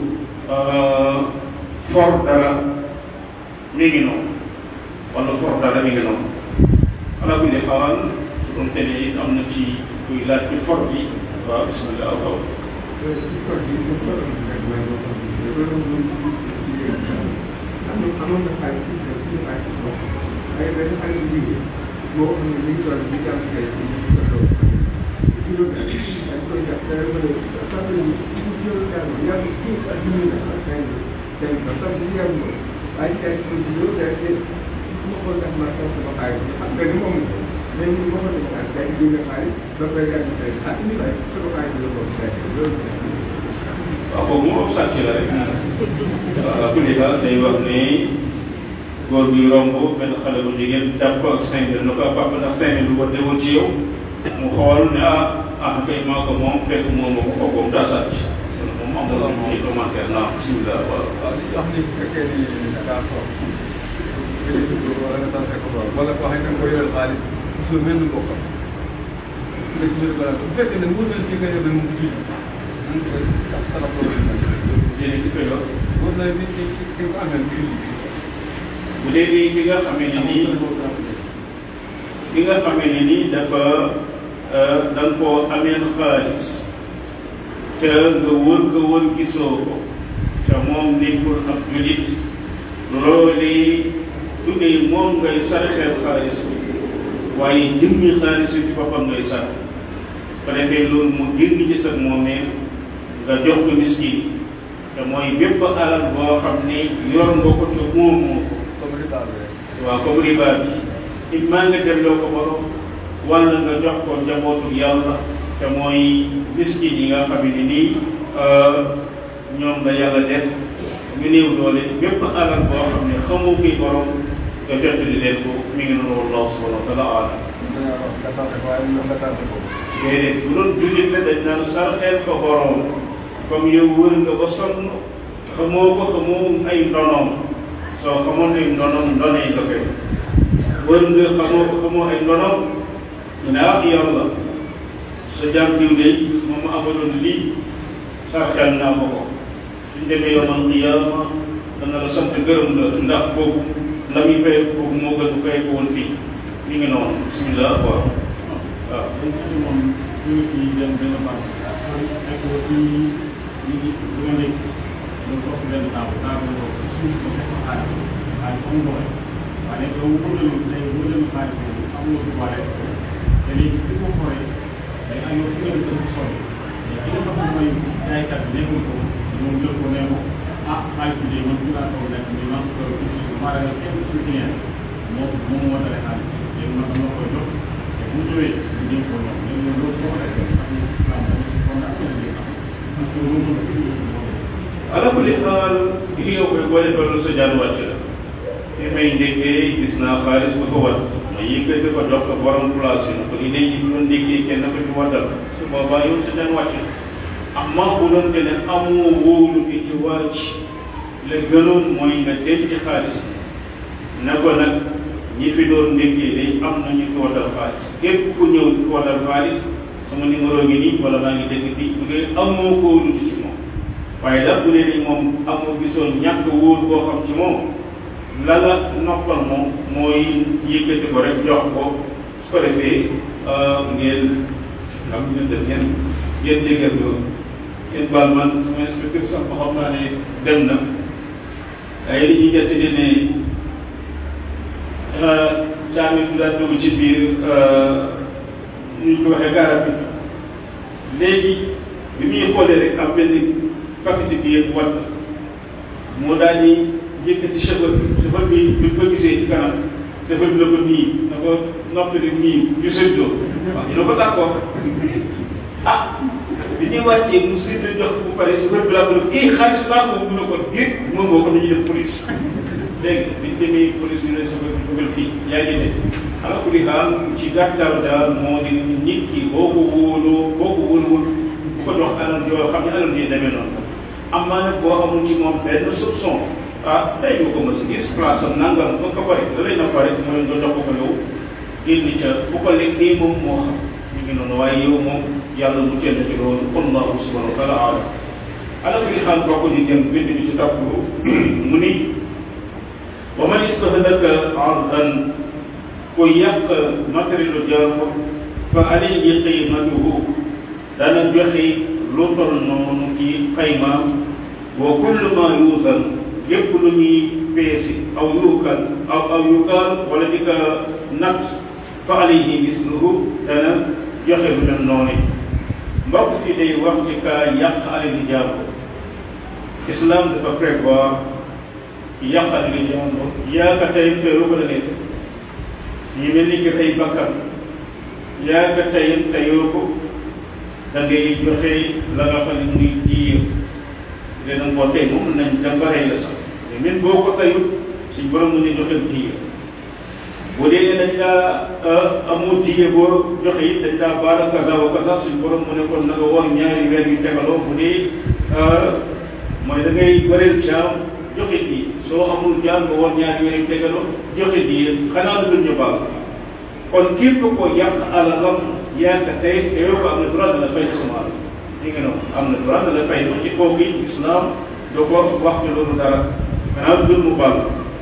for dara mi ngi noonu wàllu for dara mi ngi noonu ala kulli xaal su doon tene it am na ci kuy laaj ci for bi waaw bismillah waaw amoon na xaalis ci kër ci xaalis boo ay benn xale bu jigéen boo xam ne mi ngi doon di jàpp kay ci ci ko doon ci lu dañ koy def dara ba léegi sax ñu ci ci yoonu jàng yàgg ci ak ñu ne ak kay dem ba sax ci yàgg mo ay kay ci ci yow day ci mu ko def ma sax sama xaalis xam nga ni moom mais ñu mo ko def ak kay di nga xaalis ba koy gàdd kay ak ni lay sama xaalis la ko fekk loolu waaw boobu moom sàcc la rek waaw kulli daal day wax ni góor bi romb benn xale bu jigéen jàpp ko ak cinq mille na ko papa ndax cinq mille bu ko demoon ci yow mu xool ne ah ah kay maa ko moom fekk moom moo ko kooku moom daa sàcc moom am na ci commentaire naa bismillah waaw waaw li wax ni bu fekkee ni da ngaa toog nga di dugg wala nga tase ko lool wala koo xam ne da nga koy yoral xaalis toujours mel ni bokkam nga ci biir balaa bu fekkee ne wóor na ci nga yóbbee mu julli nan ko sax salaf loolu yéen ki koy wax wóor na ni ki ki ko amee mu julli bu dee nii ki nga xamee ne nii ki nga xamee ne nii dafa da nga koo ameel xaalis te nga wër nga wër gisoo ko te moom nekkul ab julit loolu du ne moom ngay sarxeel xaalis bi waaye jëmmi xaalis bi ci boppam ngay sarx ko defee loolu mu génn ci sa moomee nga jox ko miskin te mooy bépp alal boo xam ne yor nga ko te moomoo ko comme riba bi rek waaw comme riba bi it maa nga delloo ko borom wala nga jox ko njabootu yàlla te mooy miskin yi nga xam ne nii ñoom la yàlla def ñu néew doole bépp alal boo xam ne xamoo kuy borom nga jottali leen ko mi ngi noonu wallahu subhanahu wa taala alam dañoo wax nga tase ko waaye nga tase ko déedéet bu doon jullit la dañ naan sarxeel ko borom comme yow wër nga ba sonn xamoo ko xamoo ay ndonoom soo xamoon ay ndonoom ndonee nga koy wër nga xamoo ko xamoo ay ndonoom ñu ne ah yàlla sa jàmm diw de moom ma amaloon lii sarxeel naa ko ko suñ demee yomal qiyaama dana la sant gërëm la ndax boobu la muy fay boobu moo gën bu fay ko woon fii mi ngi noonu bismillah waaw waaw dañ ci moom ñu ngi ciy dem benn banque nekk ba ci ñu ngi bu nga nekk ñu toog benn table table boobu suuf ba fekk xaalis xaalis am doole waaye yow wóorul léegi wóorul xaalis boobu am nga du bare te léegi fi ko xoolee day am yow fi nga def dafa sori mais ki nga xam ne mooy jaaykat bi nekkul ko moom jël ko nee ko ah xaalis bi de man fi laa toog nekk ni man ko ci suuf maa da kenn suñu client moom moom moo dale xaalis léegi man dama koy jox bu ñu ñëwee ñu jéem ko ñoom ñu ne loolu boo ko defee xam ne islam dañ ci fondation bi am parce que loolu mën a fi ala kulli xaal li nga koy boole toll sa jaan wàcc la fi may ndékkee gis naa xaalis bu ko wat ma yëkkati ko jox ko borom place yi ko idée yi doon ndékkee kenn ko ci waddal su boobaa yow sa jaan wàcc la amma bu doon te ne amoo wóolu bi ci wàcc la gënoon mooy nga denc xaalis na ko nag ñi fi doon ndékkee day am na ñu fi waddal xaalis képp ku ñëw fi waddal xaalis sama numéro ngi nii wala maa ngi dégg fii bu dee amoo ko wóolu ci moom waaye daal bu dee ni moom amoo gisoon ñàkk wóor boo xam ci moom la la noppal moom mooy yëkkati ko rek jox ko su ko defee ngeen xam ngeen def ngeen ngeen déggal ko ngeen baal man sama inspecteur sax ba xam naa ne dem na ay li ñuy décidé ne caami bi daan dugg ci biir ñu ko waxee garab bi léegi bi muy xoolee rek am benn paquet bi yëpp watt moo daal di yëkkati chauffeur bi chauffeur bi bi ko gisee ci kanam chauffeur bi la ko nii na ko noppi rek nii ñu séddoo waaw ñu ne ko d'accord ah bi ñuy wàccee mu séddoo jox bu pare chauffeur bi laa ko kii xaalis baa ko mu ne ko biir moom moo ko nañu def police léegi bi ñu demee police ñu ne chauffeur bi dugal fii yaa ngi ne ala kulli xaal ci gàttal daal moo di nit ki boo ko wóoloo boo ko wóoluwul bu ko jox alal yoo xam ne alal yi demee noonu am naa nag boo amul ci moom benn soupçon ah tey nga ko mos a gis place am nangam ba ko pare da lay na pare mooy nga jox ko ko yow génn ca bu ko lekkee moom moo xam ñu ngi noonu waaye yow moom yàlla mu jënd ci loolu allahu subhanahu wa taala alam ala kulli xaal bokk ñu dem bind bi ci topp mu ni wa man istahdaka ardan ku yàq matérielu jàmbur fa alayhi qiimatuhu dana joxe lu toll noonu ci xaymaam wa kullu ma yuusan lépp lu ñuy peesi aw yuukal aw aw yuukal wala di ko natt fa alayhi misluhu dana joxe lu mel noonu mbokk fi day wax ci kaa yàq alali jàmbur islam dafa prévoir yàq alali jàmbur yaa ka tey teelu ko la nekk ñu mel ni ki tey bakkan yaa ka tey teyoo ko da ngay joxe la nga xam ne muy diir dina ko tey moom nañ dem ba rey la sax mais même boo ko tayut suñ borom mu ne joxe diir bu dee dañ laa amoo diir boo joxe it dañ laa baara kaza wa kaza suñ borom mu ne kon na nga woor ñaari weer yu tegaloo bu dee mooy da ngay bëreel jaam joxe diir soo amul jaam nga woor ñaari weer yu tegaloo joxe diir xanaa lu dul ñu baal kon képp ko yàq alalam yaa ka tey te yow ko am na droit de la fay sama alal li nga noonu am na droit de la fay ci kooku it islam doo ko wax ne loolu dara xanaa lu dul mu baal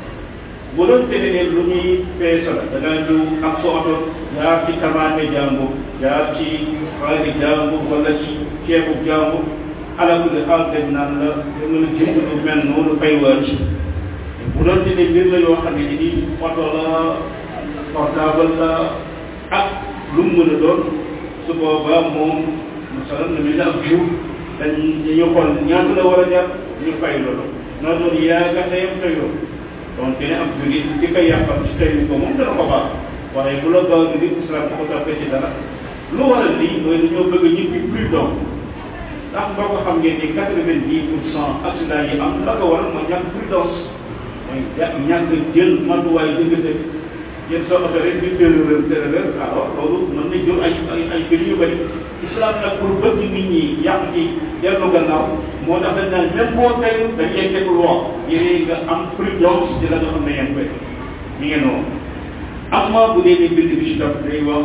bu doon tene ne lu ñuy peesa la da ngaa ñëw ak sa oto jaar ci tamaate jàmbur jaar ci xaali jàmbur wala ci ceebu jàmbur ala kulli xaal dañ naan la da nga la jënd lu mel noonu fay wàcc bu doon tene mbir la yoo xam ne ni oto la portable la ak lu mu mën a doon su boobaa moom masalan na mel ne ak jur dañ dañu xool ñaata la war a jar ñu fay loolu noo doon yaa nga tayam tayoo donc dina am jurit di ko yàqal ci tayu ko moom dana ko baax waaye bu la baax nit islam ko toppee ci dara lu waral lii mooy dañoo bëgg ñëpp plus donc ndax boo ko xam ngeen ni quatre-vingt-dix pour cent accident yi am la ko waral mooy ñàkk prudence mooy ñàkk jël matuwaay dëgg-dëgg jël sa oto rek di tërërër tërërër alors loolu mën na jur ay ay ay mbir yu bëri islam nag pour bëgg nit ñi yàq ci dellu gannaaw moo tax dañ naan même boo tey dañ lay teg loi yére nga am prudence ci la nga xam ne yéen koy mi ngi noonu amma bu dee ni bind bi ci topp day wax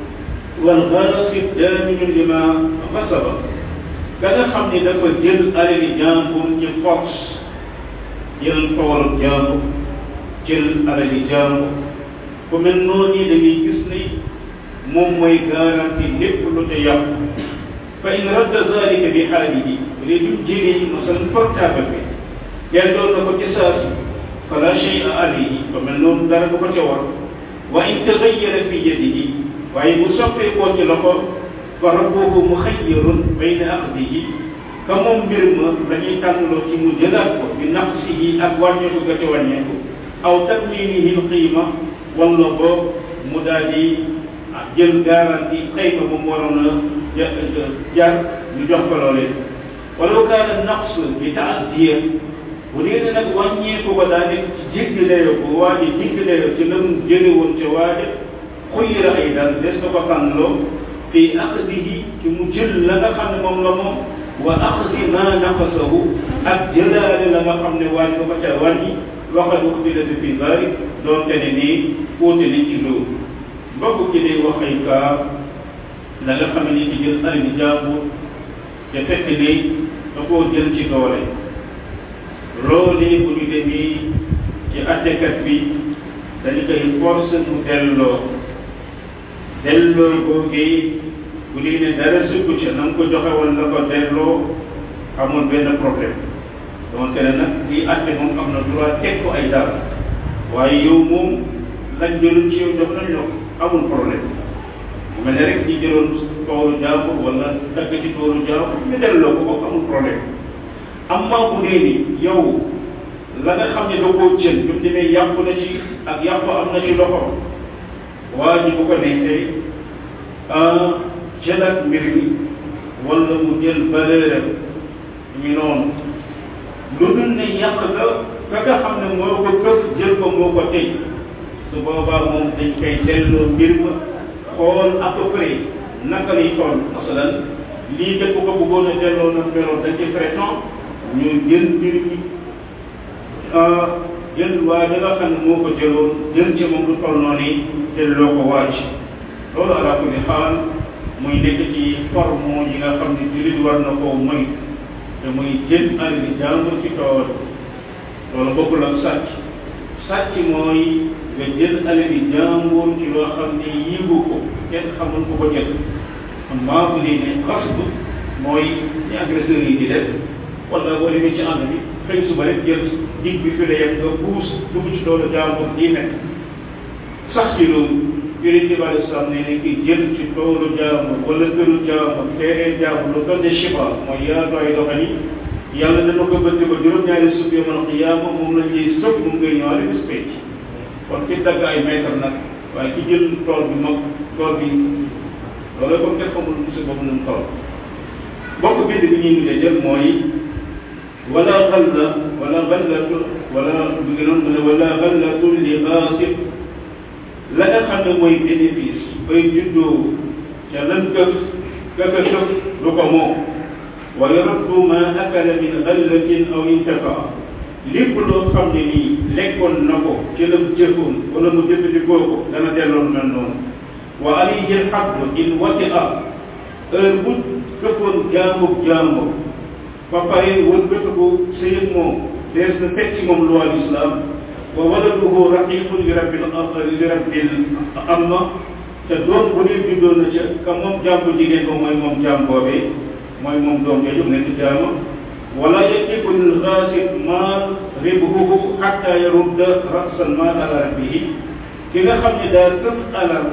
wal gharasib daminun lima xasaba ka nga xam ne dafa jël alali jàmbur ci force jël toolu jàmbur jël alali jàmbur ku mel noonu da ngay gis ni moom mooy garanti lépp lu ca yàqu fa in radda zalika bi xaalihi léegi duñ jëlee masalan portable bi delloo na ko ci saasi fala shay'a alayhi fa mel noonu dara du ko ca war wa in tagayyara fi yadihi waaye bu soppee koo ci loxo fa rabbuhu muxayyarun bayna axdihi ka moom mbir ma dañuy tànnloo ci mu jëlaat ko bi naqsihi ak wàññeeku ga ca wàññeeku aw tadminihi lqiima wala boog mu daal di jël garantie xëy ba mu waroon a jar ñu jox ko loolee wala kaana naqs bi taaddiya bu dee ne nag wàññeeku ba daa nekk ci jéggi dayoo bu waa ji jéggi dayoo ci la mu jële woon ca waaja xuyira ay dal des na ko tànnloo fi aqdihi ci mu jël la nga xam ne moom la moom wa aqdi ma naqasahu ak jëlaale la nga xam ne waaj ko ko ca wàññi waxal uxtilati fi dalik doonte ne nii uute nañ ci loolu mbokk ci day wax ay kaa la nga xam ne ci jël alali jàmbur te fekk ne da koo jël ci doole loolee bu ñu demee ci attekat bi dañu koy force mu delloo delloo googee bu dee ne dara sukk ca na nga ko joxe woon la ko delloo amul benn problème donte ne nag kii atte moom am na droit teg ko ay dara waaye yow moom lañ jëloon ci yow jox nañ la amul problème mel ne rek ñi jëloon toolu jàmbur wala dagg ci toolu jàmbur ñu delloo ko ko amul problème amma bu dee ni yow la nga xam ne da koo jël bi mu demee yàqu na ci ak yàqu am na ci loxo waa ji bu ko neexee jëlaat mbir mi wala mu jël valeur ñu noonu lu dul ne yàq ga ka nga xam ne moo ko këf jël ko moo ko tey su boobaa moom dañ koy delloo mbir ma xool à peu près naka lay toll masalan lii dëpp ko bëggoon a delloo na meloon dañ ci prétend ñu jël mbir mi jël waa da nga xam ne moo ko jëloon jël ci moom lu toll noonu delloo ko waaj loolu ala kulli xaal muy nekk ci forme yi nga xam ne jullit war na koo moy te muy jël alali jàmbur ci tool loolu bokkul ak sàcc sàcc mooy nga jël alali jàmbur ci loo xam ne yiibu ko kenn xamul ko ko jël maa bu dee ne xasb mooy ñi agresseurs yi di def wala boo demee ci ànd bi xëy suba rek jël dig bi fi la yem nga puus dugg ci toolu jàmbur di nekk sax ci loolu yonent bi alei salaam ne ne ki jël ci toolu jàmbur wala këru jàmbur teeree jàmbur lu toll ne chiba mooy yaatu ay doxali yàlla dana ko bëtt ba juróom-ñaari suuf yoo mën a xiyaama moom lañ lay sëpp mu ngay ñëwaale bis pénc kon ki dagg ay mètre nag waaye ki jël tool bi mag tool bi loolu kon kenn xamul musi boobu nu mu toll bokk bind bi ñuy mujjee jël mooy wala xalla wala xallatu wala bu ngi noonu mu ne wala xallatu li xaasib la nga xam ne mooy bénéfice bay juddoo ca lan këf kaka këf du ko moom wa yuraddu ma akala min xallatin aw intafa lépp loo xam ne nii lekkoon na ko ci la jëfoon wala mu jëfandikoo ko dana delloon mel noonu wa alayhi alxabdu in wati a heure bu këppoon jaamub jaambur ba pare wëlbatiku sëyëg moom dees na teg ci moom loi l'islam wa waladuhu raqiqun li rabbil li rabbil amma te doom bu dee juddoo na ca ka moom jaam bu jigéen ko mooy moom jaam boobee mooy moom doom jooju nekk jaama wala yaqiqu lil xaasib maal ribhuhu xatta yarudda rasal maal ala rabbihi ki nga xam ne daa këf alal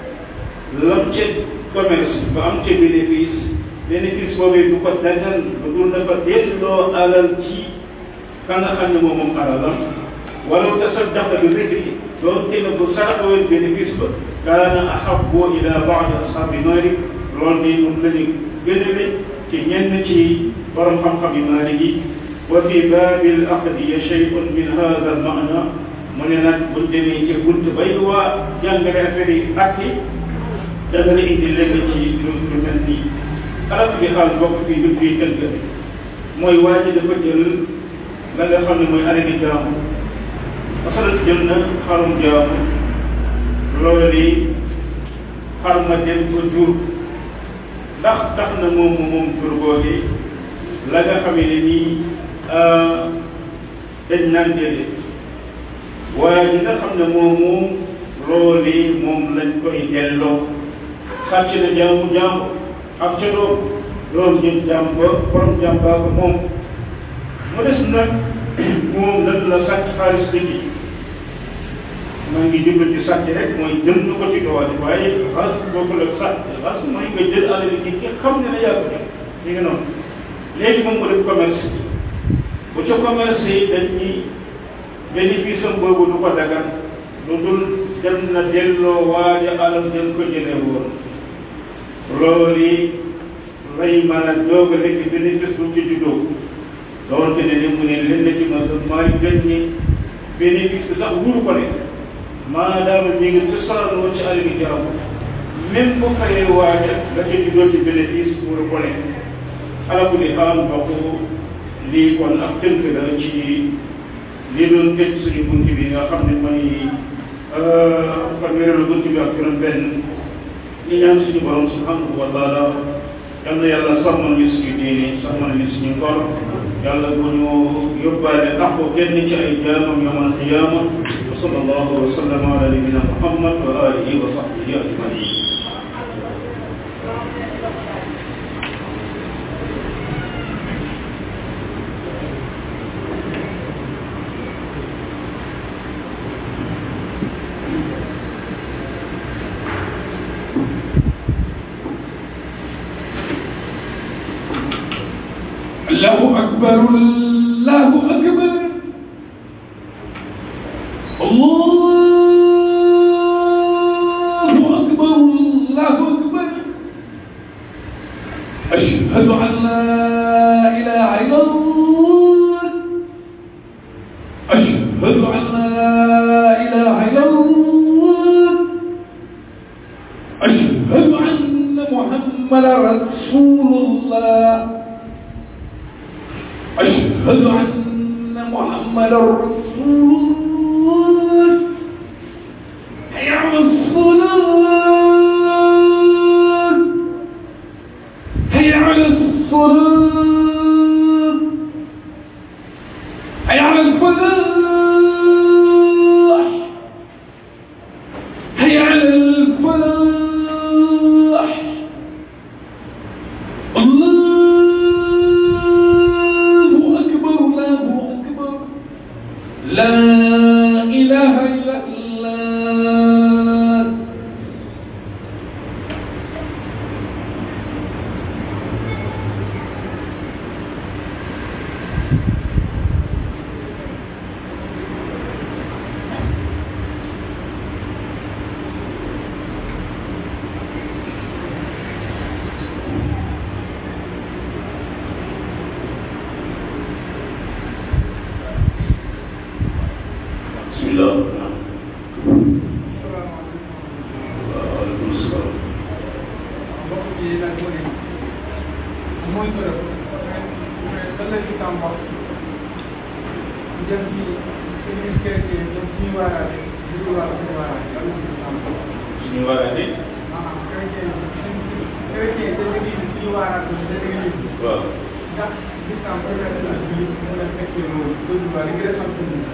lam ca commerce ba am ca bénéfice bénéfice boobee du ko dagal lu dul dafa delloo alal ci ka nga xam ne moom moom alalam wala tasaddaqa bi ribhi doon te bu saraxawee bénéfice ba kaana ahabbu ila baadi ashaabi naari loolu de moom la ñu gënale ci ñenn ci borom xam-xam yi maalik yi wa fi baabil aqdiya shay'un min hada al maana mu ne nag buñ demee ci bunt bay waa jàngale affaire yi atti dana la indi lenn ci lu lu mel nii alal bi xaal bokk fii lu fii tënk mooy waa ji dafa jël la nga xam ne mooy alali jaamu masalan jël na xarum jaamu loolu li xar ma dem ko jur ndax tax na moom moom jur googi la nga xam ne nii dañ naan déedéet waaye ñi nga xam ne moom moom loolu moom lañ koy delloo sàcc na jaamu jaamu ak ca doom loolu ñun jaam ba borom jaam baa ko moom mu des nag moom lan la sàcc xaalis bi ci maa ngi jublu ci sàcc rek mooy jënd ko ci doole waaye xas boobu la sàcc xas mooy nga jël alal bi ki xam ne na yaa ko jël ñu ngi noonu léegi moom mu def commerce bu ca commerce yi dañ ñi bénéfice am boobu du ko dagan lu dul dem na delloo waaja alal dem ko jële woon loolu lay mën a doog a nekk bénéfice bu ci juddoo doonte ne ni mu ne leen ci ma maay gën ni bénéfice bi sax wuru ko ne maadaama ñu ngi cosaan woon ci àll bi jaram même bu fayee waaja la ca juddoo ci bénéfice wuru ko ne ala ku di xaal mbokk lii kon ak tënk la ci li doon tëj suñu bunt bi nga xam ne mooy fanweereelu bunt bi ak juróom benn ñi ñaan suñu borom subhanahu wa taala yal na yàlla sàmmal ñu suñu diine sàmmal ñu suñu ngor yàlla bu ñu yóbbaale àqu kenn ci ay jaamam yawmal qiyaama wa sallallahu wa sallama ala nabina muhammad wa alihi wa sahbihi ajmain الله أكبر الله أكبر الله أكبر الله أكبر أشهد أن لا إله إلا الله أشهد أن لا إله إلا الله أشهد أن محمدا رسول الله أشهد أن محمدا رسول الله حي على الصلاة حي على الصلاة حي على الفلاح حي على الفلاح الله أكبر الله أكبر لا إله إلا الله bismillah waaleykum salaam mbokk bi nag mu ne mooy bërëb mais lan la ci tam wax jëm ci église chrétienne jëm ci ñu waaraate ñu ngi waar suñu waaraate lan la ci tam wax suñu waraate maanaam chrétien chrétien te église suñu waaraate te église waaw ndax l'islam permettre na jullit mu mën a fekkee loolu loolu waa li gën a xam ci ñun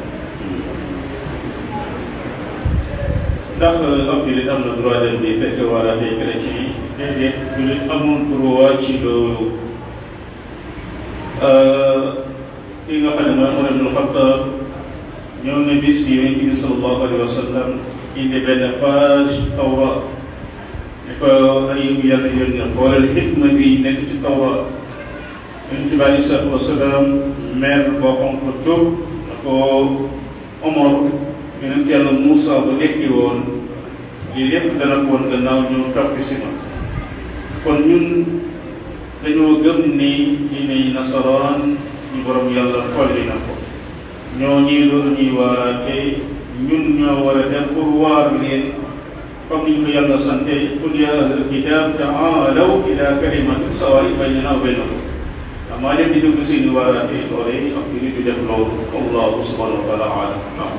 ndax ab jullit am na droit dem di fekk waraate chrétien yi déedéet jullit amul droit ci loolu ki nga xam ne mooy Umar ibn Xattaab ñëw na bis bi yonent bi sallallahu alayhi wa sallam indi benn page tawra ne ko ay yàlla yónni xoolal xikma bi nekk ci tawra yonent bi alayhi salaatu wa salaam mer boo xonk tur na ko Omar yonent yàlla Moussa bu dekki woon lii lépp dana ko woon gannaaw ñu topp si ma kon ñun dañoo gëm ni diine yi nasaraan ñu borom yàlla xolli na ko ñoo ñii loolu ñuy waaraate ñun ñoo war a dem pour waar leen comme ni ñu ko yàlla sante qul ya ahlal kitab taalaw ila kalimatin sawaa'in baynana wa baynakum amaa leen di dugg seeni waaraate loole ak ñu di def loolu allahu subhanahu wa taala alam naam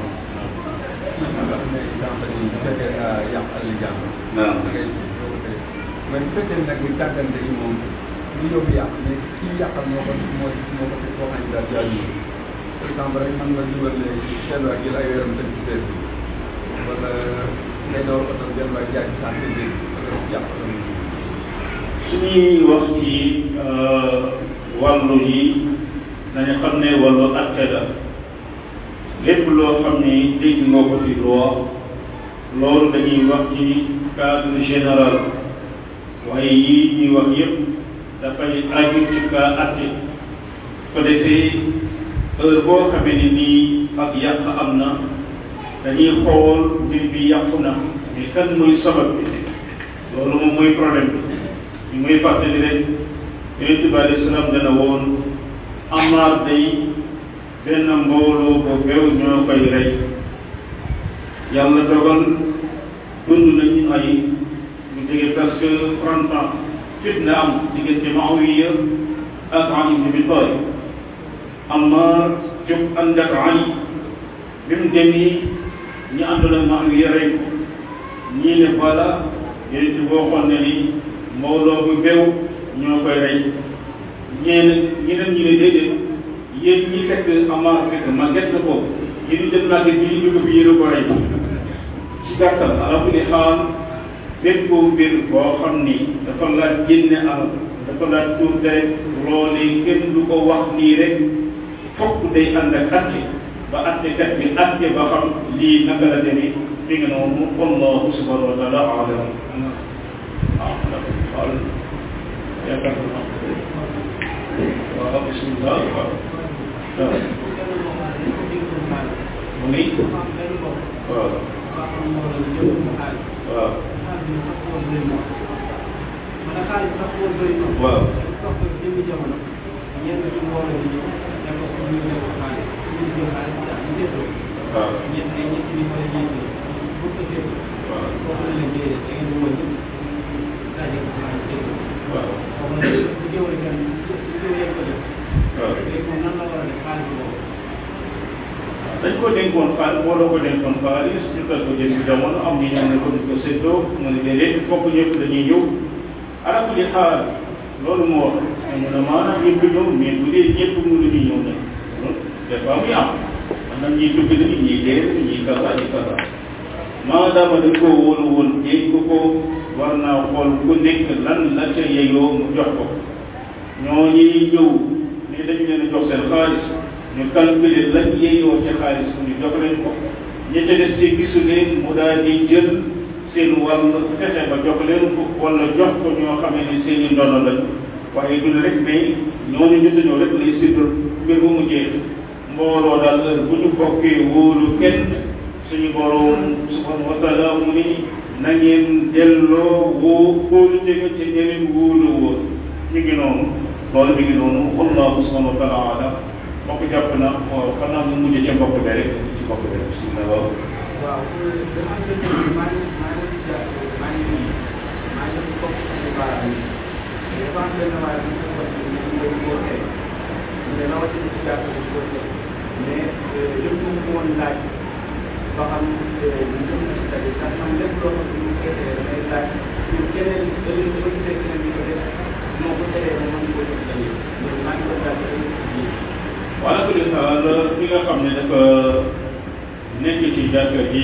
naam mais bu fekkee nag ni tàggante yi moom li yóbbu yàq mais kii yàqal moo ko moo moo ko koo xam ne daal jaaju par exemple rek mën nga dugal ne seen waa jël ay weeram tëj ci seet bi wala ngay door oto benn waay jaay ci saa si biir wala yàq oto bi. suñuy wax ci wàllu yi nañu xam ne wàllu atte la lépp loo xam ni dégg nga ko ci loi loolu dañuy wax ci cadre général waaye yii ñuy wax yépp dafay aju ci cas atte ko defee heure boo xamee ni nii ak yàq am na dañuy xool mbir bi yàqu na mais kan muy sabab bi loolu moom mooy problème bi ñu muy fàttali rek yonente bi alayhi salaam dana woon amaar day benn mbooloo bu beew ñoo koy rey yàlla dogal dund nañu ay ñu jege presque trente ans fitna am diggante Muawiya ak Ali ibn Abi Talib Ammar jóg ànd ak Ali bi mu demee ñu àndoon ak Muawiya rey ko ñii ne voilà yonent bi waxoon ne ni mbooloo bu beew ñoo koy rey ñeneen ñeneen ñi ne déedéet yéen ñi fekk Ammar fekk màgget na ko yéen dem màgget bi ñu jóg bi yéen a ko rey ci gàttal ala kulli xaal bépp mbir boo xam ni dafa laaj génne alal dafa laaj tuur deret loolee kenn du ko wax nii rek fokk day ànd ak atte ba attekat bi atte ba xam lii naka la demee fi nga noonu wallahu subhanahu wa taala alam waaw waaw yaakaar naa waaw bismillah waaw mu ni waaw waaw man a xaalis sax boo bëri noonu. waaw. toog ko jëmmi jamono ñenn ci mbooloo bi ñëw ne ko ñu ne ko xaalis ñu jël xaalis daal ñu seetloo. waaw. ñett ay ñett bi wala ñeent yi bu ko seetloo. waaw. foofu la leen déedéet da ngeen di wëññi daje ko xaalis seetloo. waaw. foofu la bu jëwale kenn bu jëwale ko def. waaw. léegi moom nan la war a def xaalis boobu. dañ ko dénkoon xaalis boo la ko dénkoon xaalis ñu koy ko jënd jamono am ñu ñëw ne ko ñu ko séddoo mu ne déedéet fokk ñëpp dañuy ñëw ala kulli xaal loolu moo wax mu ne maanaam ñëpp ñëw mais bu dee ñëpp mënuñu ñëw nag des fois muy am am na ñuy dugg nañu ñuy dee ñuy kasa ñuy kasa maadaama dañ koo wóolu woon jéeg ko ko war naa xool ku nekk lan la ca yeyoo mu jox ko ñooñuy ñëw ne dañu leen a jox seen xaalis ñu calculer lañ yeyoo ca xaalis ñu jox leen ko ñi ca des ci gisu leen mu daal di jël seen wàll fexe ba jox leen ko wala jox ko ñoo xamee ne seen i ndono lañ waaye du rek mais ñooñu ñu ñëw rek lay séddal mbir bu mu jeex mbooloo daal heure bu ñu bokkee wóolu kenn suñu boroom subhanahu wa taala mu ni na ngeen delloo woo wóolu jege ci ñeneen wóolu wóor ñu ngi noonu loolu mi ngi noonu wallahu subhanahu wa taala alam mbokk jàpp na waaw xanaa mu mujj ca mbokk bi rek ci mbokk bi rek bismillah waaw waaw dafa am benn maa ngi maa ngi ja maa ngi maa ngi topp ci baaraam yi dafa am benn waaye bu ñu ko waxee ñu ngi ko tere mu ne rawatina ci jàpp ci ko tere mais lépp lu mu woon laaj ba xam ñu jëm na ci tali ndax xam lépp loo xam ne ñu koy tere damay laaj pour keneen da leen dafa gisee keneen ñu ko def moo ko teree ba mën ko def tali mais maa ngi ko laaj ci wala ko di xaal ki nga xam ne dafa nekk ci jàkka ji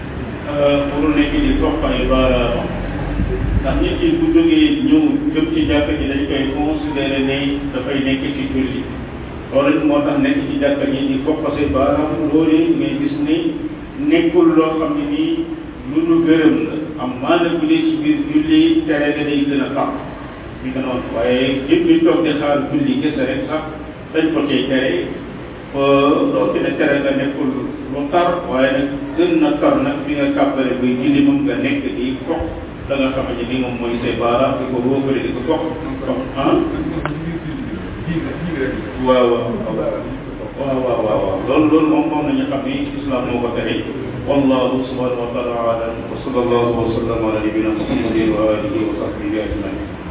pour nekk di topp ay baaraamam ndax nit ki bu jógee ñëw jëm ci jàkka ji dañ koy considéré ne dafay nekk ci julli loolu moo tax nekk ci jàkka ji di topp say baaraam loolu ngay gis ni nekkul loo xam ne nii lu nu gërëm la am maana bu dee ci biir julli tere ga day gën a tax mi nga noonu waaye jëm di toog di xaar julli kese rek sax dañ ko cay tere loolu dina tere nga nekkul lu tar waaye nag gën na tar nag fi nga kàbbare bay julli moom nga nekk di fox da nga xamante ni moom mooy say baaraam di ko roofale di ko fox fox ah waaw waaw waaw waaw waaw loolu loolu moom moom nañu xam ni islam moo ko tere wallahu subhanahu wa taala alam wa sallallahu wa sallam ala nabina muhammadin wa alihi wa sahbihi ajmain